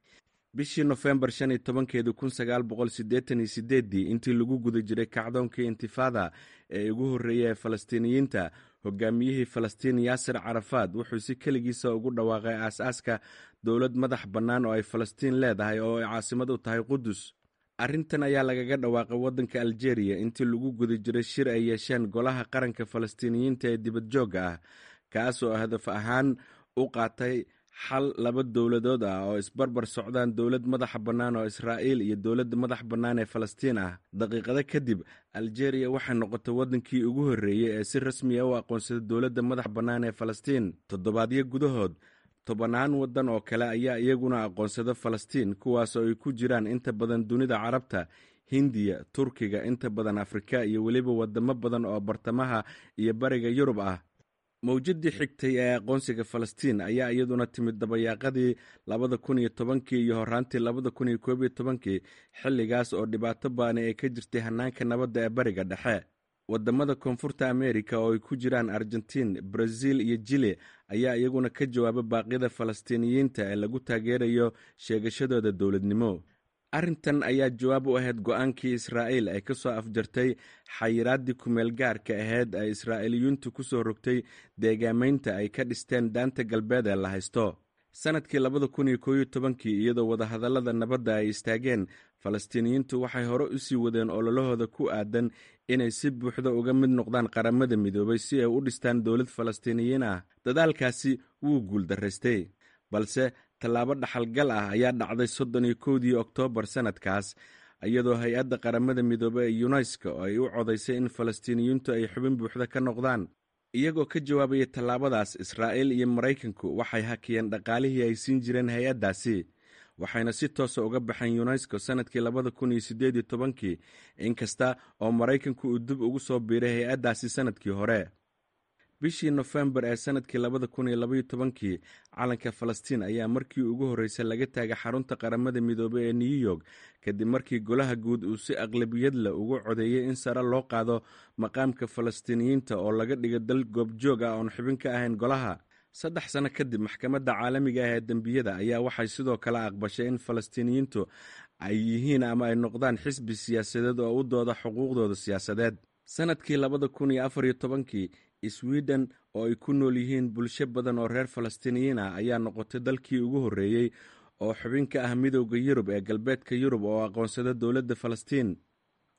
bishii nofembar shan iyo tobankeedi kun sagaal boqol siddeetan iyo sideeddii intii lagu guda jiray kacdoonkii intifada ee ugu horreeya ee falastiiniyiinta hogaamiyihii falastiin yaasir carafaad wuxuu si keligiisa ugu dhawaaqay aas-aaska dowlad madax bannaan oo ay falastiin leedahay oo ay caasimad u tahay qudus arrintan ayaa lagaga dhawaaqay waddanka aljeeriya intii lagu guda jiray shir ay yeesheen golaha qaranka falastiiniyiinta ee dibadjoogga ah kaas oo hadaf ahaan u qaatay xal laba dowladood ah oo isbarbar socdaan dowlad madaxa bannaan oo israa'iil iyo dowladda madax bannaan ee falastiin ah daqiiqado kadib aljeeriya waxay noqotay waddankii ugu horreeyey ee si rasmiya u aqoonsada dowladda madax bannaan ee falastiin toddobaadyo gudahood tobannaan waddan oo kale ayaa iyaguna aqoonsada falastiin kuwaas oo ay ku jiraan inta badan dunida carabta hindiya turkiga inta badan afrika iyo weliba wadamo badan oo bartamaha iyo bariga yurub ah mawjadii xigtay ee aqoonsiga falastiin ayaa iyaduna timid dabayaaqadii labada kun iyo tobankii iyo horaantii labada kun iyo koob iyo tobankii xilligaas oo dhibaato baani ay ka jirtay hanaanka nabadda ee bariga dhexe wadamada koonfurta amerika oo ay ku jiraan argentiin brazil iyo jili ayaa iyaguna ka jawaaba baaqyada falastiiniyiinta ee lagu taageerayo sheegashadooda dowladnimo arrintan ayaa jawaab u ahayd go-aankii israa'iil ay ka soo afjartay xayiraaddii kumeel gaarka ahayd ay israa'iiliyuuntu ku soo rogtay deegaamaynta ay ka dhisteen daanta galbeed ee la haysto sannadkii labada kun iyo koob iyo tobankii iyadoo wadahadallada nabadda ay istaageen falastiiniyiintu waxay hore u sii wadeen ololahooda ku aadan inay si buuxda uga mid noqdaan qaramada midoobay si ay u dhistaan dowlad falastiiniyiin ah dadaalkaasi wuu guuldaraystay balse tallaabo dhaxalgal ah ayaa dhacday soddon iyo kowdii oktoobar sannadkaas iyadoo hay-adda qaramada midoobey ee yunesko oo ay u codaysay in falastiiniyiintu ay xubin buuxda ka noqdaan iyagoo ka jawaabaya tallaabadaas israa'iil iyo maraykanku waxay hakiyeen dhaqaalihii ay siin jireen hay-addaasi waxayna si toosa uga baxeen yunesko sannadkii labada kun iyo siddeed iyo tobankii inkasta oo maraykanku uu dib ugu soo biiray hay-addaasi sannadkii hore bishii nofembar ee sannadkii labada kun iyo labaiyo tobankii calanka falastiin ayaa markii ugu horreysay laga taagay xarunta qaramada midoobey ee new york kadib markii golaha guud uu si aqlabiyad leh ugu codeeyey in sare loo qaado maqaamka falastiiniyiinta oo laga dhigo dal goobjoog ah oon xubin ka ahayn golaha saddex sano kadib maxkamadda caalamiga ah ee dembiyada ayaa waxay sidoo kale aqbashay in falastiiniyiintu ay yihiin ama ay noqdaan xisbi siyaasadeed oo u dooda xuquuqdooda siyaasadeed sannadkii labada kun iyo afar iyo tobankii sweden oo ay ku nool yihiin bulsho badan oo reer falastiiniyiin ah ayaa noqotay dalkii ugu horreeyey oo xubin ka ah midowda yurub ee galbeedka yurub oo aqoonsada dowladda falastiin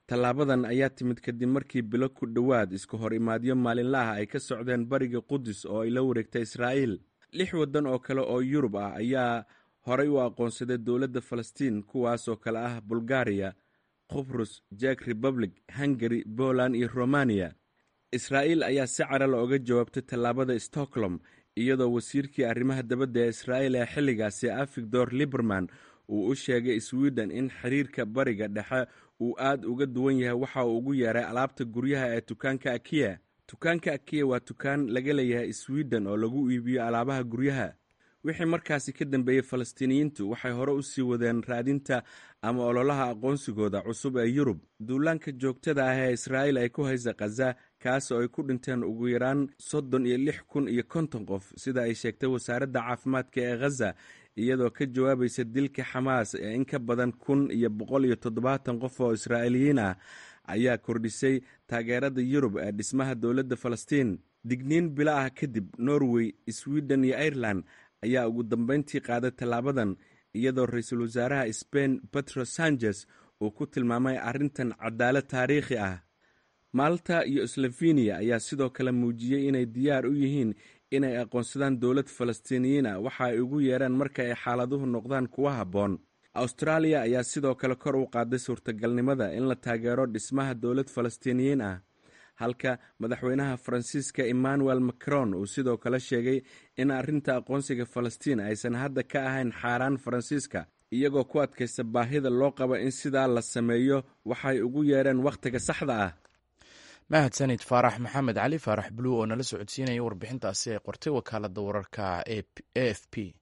tallaabadan ayaa timid kadib markii bilo ku dhowaad isku hor imaadyo maalinla ah ay ka socdeen bariga qudus oo ay la wareegtay israa'iil lix waddan oo kale oo yurub ah ayaa horay u aqoonsaday dowladda falastiin kuwaas oo kale ah bulgariya qubrus jek republic hungari poland iyo romaniya israa'iil ayaa si carala oga jawaabtay tallaabada stockholm iyadoo wasiirkii arrimaha dabadda ee israa'iil ee xilligaasi avigdor liberman uu u sheegay sweden in xiriirka bariga dhexe uu aad uga duwan yahay waxa uu ugu yeeray alaabta guryaha ee dukaanka akiya dukaanka akiya waa dukaan laga leeyahay sweden oo lagu iibiyo alaabaha guryaha wixii markaasi ka dambeeyey falastiiniyiintu waxay hore u sii wadeen raadinta ama ololaha aqoonsigooda cusub ee yurub duulaanka joogtada ah ee israa'iil ay ku haysa khaza kaas oo ay ku dhinteen ugu yaraan soddon iyo lix kun iyo konton qof sida ay sheegtay wasaaradda caafimaadka ee khaza iyadoo ka jawaabaysa dilka xamaas ee in ka badan kun iyo boqol iyo toddobaatan qof oo israa'iiliyiin ah ayaa kordhisay taageerada yurub ee dhismaha dowladda falastiin digniin bilo ah kadib norway sweden iyo ireland ayaa ugu dambeyntii qaaday tallaabadan iyadoo ra-iisul wasaaraha sbain petro sanchez uu ku tilmaamay arrintan cadaalad taariikhi ah malta iyo sloveniya ayaa sidoo kale muujiyey inay diyaar u yihiin inay aqoonsadaan dowlad falastiiniyiin ah waxa ay ugu yeeraan marka ay xaaladuhu noqdaan kuwa habboon austraaliya ayaa sidoo kale kor u qaaday suurtagalnimada in la taageero dhismaha dowlad falastiiniyiin ah halka madaxweynaha faransiiska emmanuel macron uu sidoo kale sheegay in arrinta aqoonsiga falastiin aysan hadda ka ahayn xaaraan faransiiska iyagoo ku adkaysta baahida loo qabo in sidaa la sameeyo waxay ugu yeereen wakhtiga saxda ah mahadsanid faarax maxamed cali faarax bluu oo nala socodsiinaya warbixintaasi ay qortay wakaalada wararka a f p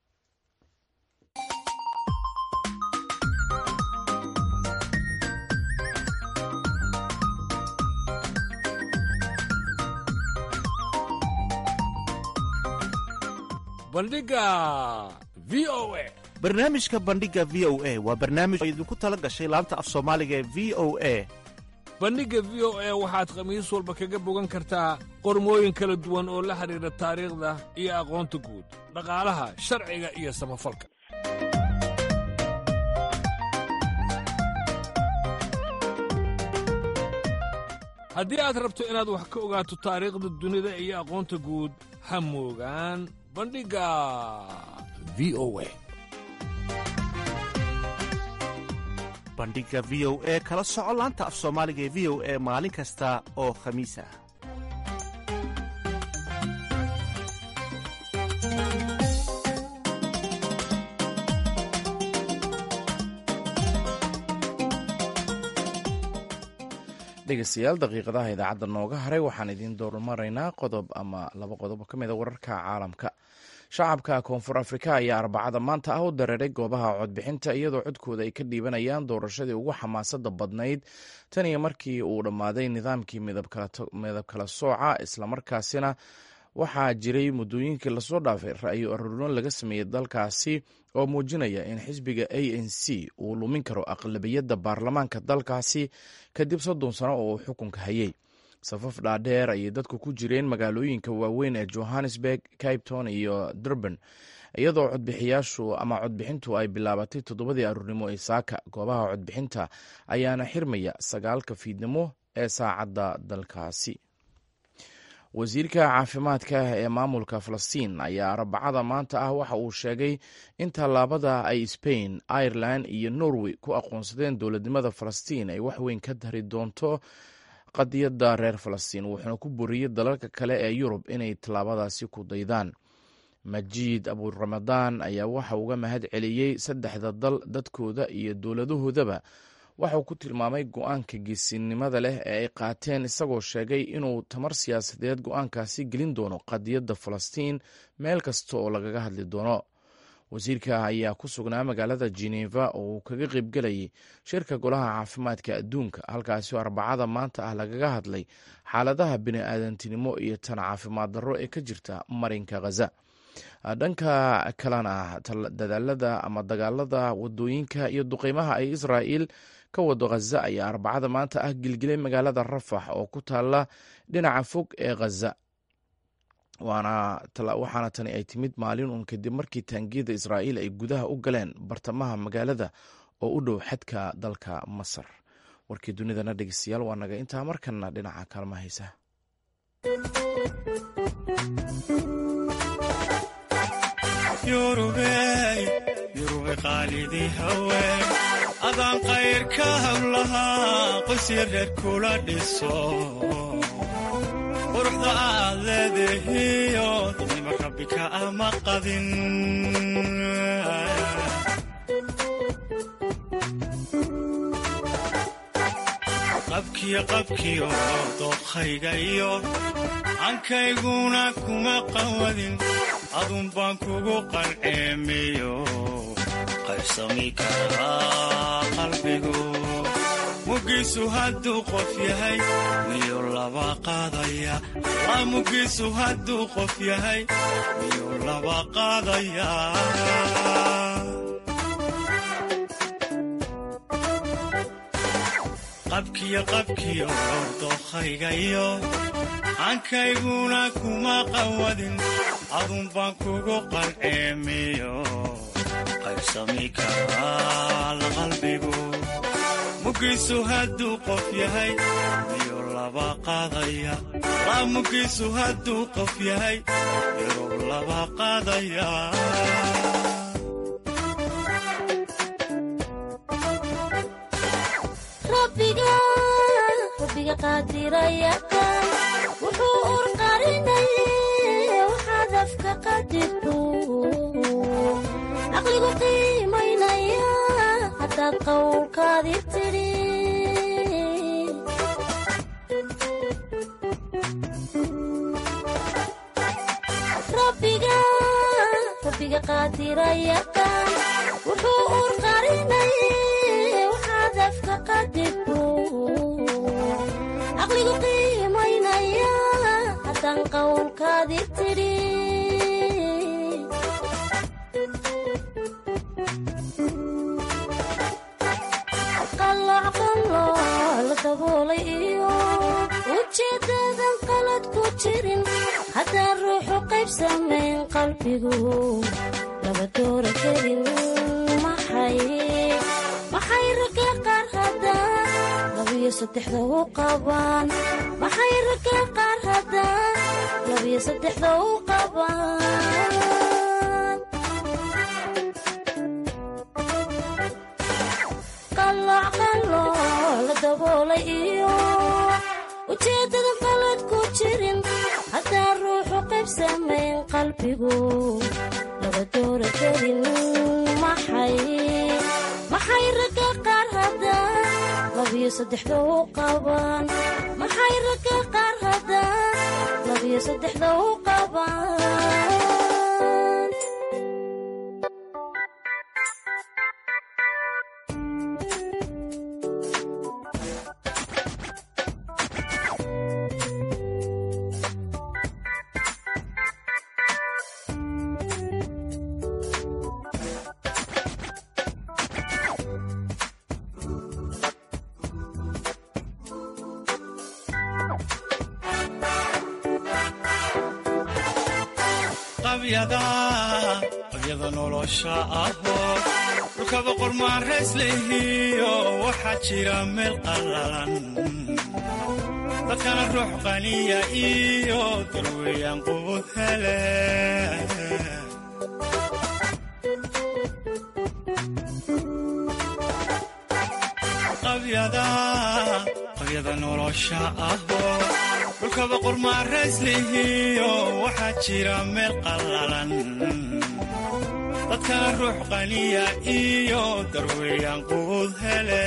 bandhiga v o a barnaamijka bandhiga v o a waa barnaamij oo idinku tala gashay laanta af soomaaliga ee v o a bandhigga v o a waxaad khamiis walba kaga bogan kartaa qormooyin kala duwan oo la xidhiidha taariikhda iyo aqoonta guud dhaqaalaha sharciga iyo samafalka haddii aad rabto inaad wax ka ogaato taariikhda dunida iyo aqoonta guud ha moogaan bandhigga v o a bandhiga v o e kala soco laanta af soomaaliga ee v o e maalin kasta oo khamiis ah dhegeystayaal daqiiqadaha idaacadda nooga haray waxaan idiin doormaraynaa qodob ama laba qodob oo ka mid a wararka caalamka shacabka koonfur afrika ayaa arbacada maanta ah u dareeray goobaha codbixinta iyadoo codkooda ay ka dhiibanayaan doorashadii ugu xamaasada badnayd tan iyo markii uu dhammaaday nidaamkii midab kala sooca islamarkaasina waxaa jiray muddooyinkii lasoo dhaafay ra'yo aruurin laga sameeyey dalkaasi oo muujinaya in xisbiga a n c uu lumin karo aqlabiyadda baarlamaanka dalkaasi kadib soddon sano oo uu xukunka hayay safaf dhaadheer ayay dadku ku jireen magaalooyinka waaweyn ee johannesburg capton iyo durban iyadoo codbixiyaashu ama codbixintu ay bilaabatay toddobadii aruurnimo ee saaka goobaha codbixinta ayaana xirmaya sagaalka fiidnimo ee saacadda dalkaasi wasiirka caafimaadka ee maamulka falastiin ayaa arbacada maanta ah waxa uu sheegay in tallaabada ay spain ireland iyo norway ku aqoonsadeen dowladnimada falastiin ay waxweyn ka dari doonto qadiyadda reer falastiin wuxuuna ku boriyey dalalka kale ee yurub inay tallaabadaasi ku daydaan majiid aburamadaan ayaa waxa uga mahad celiyey saddexda dal dadkooda iyo dowladahoodaba waxauu ku tilmaamay go-aanka geesinimada leh ee ay qaateen isagoo sheegay inuu tamar siyaasadeed go-aankaasi gelin doono qadiyadda falastiin meel kasta oo lagaga hadli doono wasiirka ayaa ku sugnaa magaalada geneva oo uu kaga qaybgelayay shirka golaha caafimaadka adduunka halkaasoo arbacada maanta ah lagaga hadlay xaaladaha bini-aadantinimo iyo tan caafimaad darro ee ka jirta marinka khaza dhanka kalena dadaalada ama dagaalada wadooyinka iyo duqeymaha ay israa'iil ka wado khaza ayaa arbacada maanta ah gilgilay magaalada rafax oo ku taala dhinaca fog ee khaza waxaana tani ay timid maalin uun kadib markii taangiyada israa'iil ay gudaha u galeen bartamaha magaalada oo u dhow xadka dalka masar warkii dunidana dhegeystayaal waa naga intaa markana dhinaca kaalma haysa yurube qaalidii haween adaan qayrka hawlahaa qoysya reer kula dhiso quruxda aad leedahiyo dadnima rabbi ka ama qadin qabkiyo qabkiyo dookhayga iyo ankayguna kuma qawadin adun baan kugu qalceemiyo qaybsami karaa qalbigu mugiisu hadduu qof yahay miyuu laba qaadaya la mugiisu hadduu qof yahay miyuu laba qaadaya qabkiyo qabkiyo dookhayga iyo ankayguna kuma qawadin adun baan kugu qalceemiyo qaybsami karaa la qalbigu mugiisu hadduu qof yahay miyuu laba qaadaya la mugiisu hadduu qof yahay miyuu laba qaadaya rabbiga qaadirayaqaan wuxuu urqarinaye waxaad afka qadirtu caqligu qiimaynaya haddaad qowlkaadi tidhi rabbiga qaadirayaqaan wuxuu urqarinaye waxaad afka qadirtu caqligu qiimaynaya haddaan qowlkaadi tidhi qalloocqalloo la daboolay iyo ujeeddadan qalad ku jirin haddaan ruuxu qayb samayn qalbigu laba doora kelin maxay maxay ragga qaar haddaan labiyo saddexda u qabaan maxay ragga qaar haddaan labiyo saddexda u qabaan qalloocqalloo la daboolay iyo ujeeddadan qalad ku jirin haddaan ruuxu qayb samayn qalbigu laba doora kelin maxay maxay ragga qaar haddaan labiyo saddexda u qabaan maxay ragga qaar haddaan labiyo saddexda u qabaan qabyada nolosha ahoo dhulka boqor maarays lehiyo waxaa jira meel qallalan dadkana ruux qaniya iyo darweeyaan qubud hele qabyada nolosha ahoo dhulka boqor maarays lehiyo waxaa jira meel qallalan dadkana ruux qaniya iyo darweeyaan qubud hele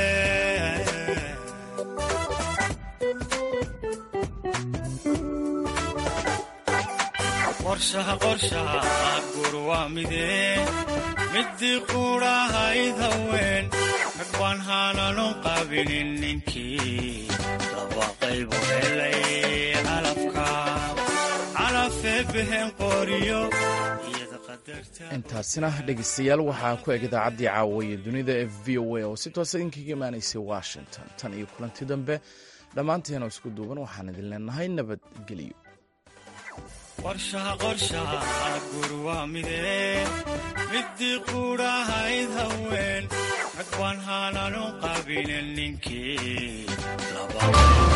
qorshaha qorshaha gur waa midee midii quudhahayd haween rag baan haananu qabinin ninkii laba qaybu helay calafka calafee behen qoriyo intaasina dhegeystayaal waxaa ku eg idaacaddii caawaye dunida ee v o a oo si toosa idinkaga imaanaysay washington tan iyo kulanti dambe dhammaanteena isku duuban waxaan idin leenahay nabadgelyo qorshaha qorshaha gur waa midee midii quudhahayd haween rag baan haananu qabin jabina ninkii laba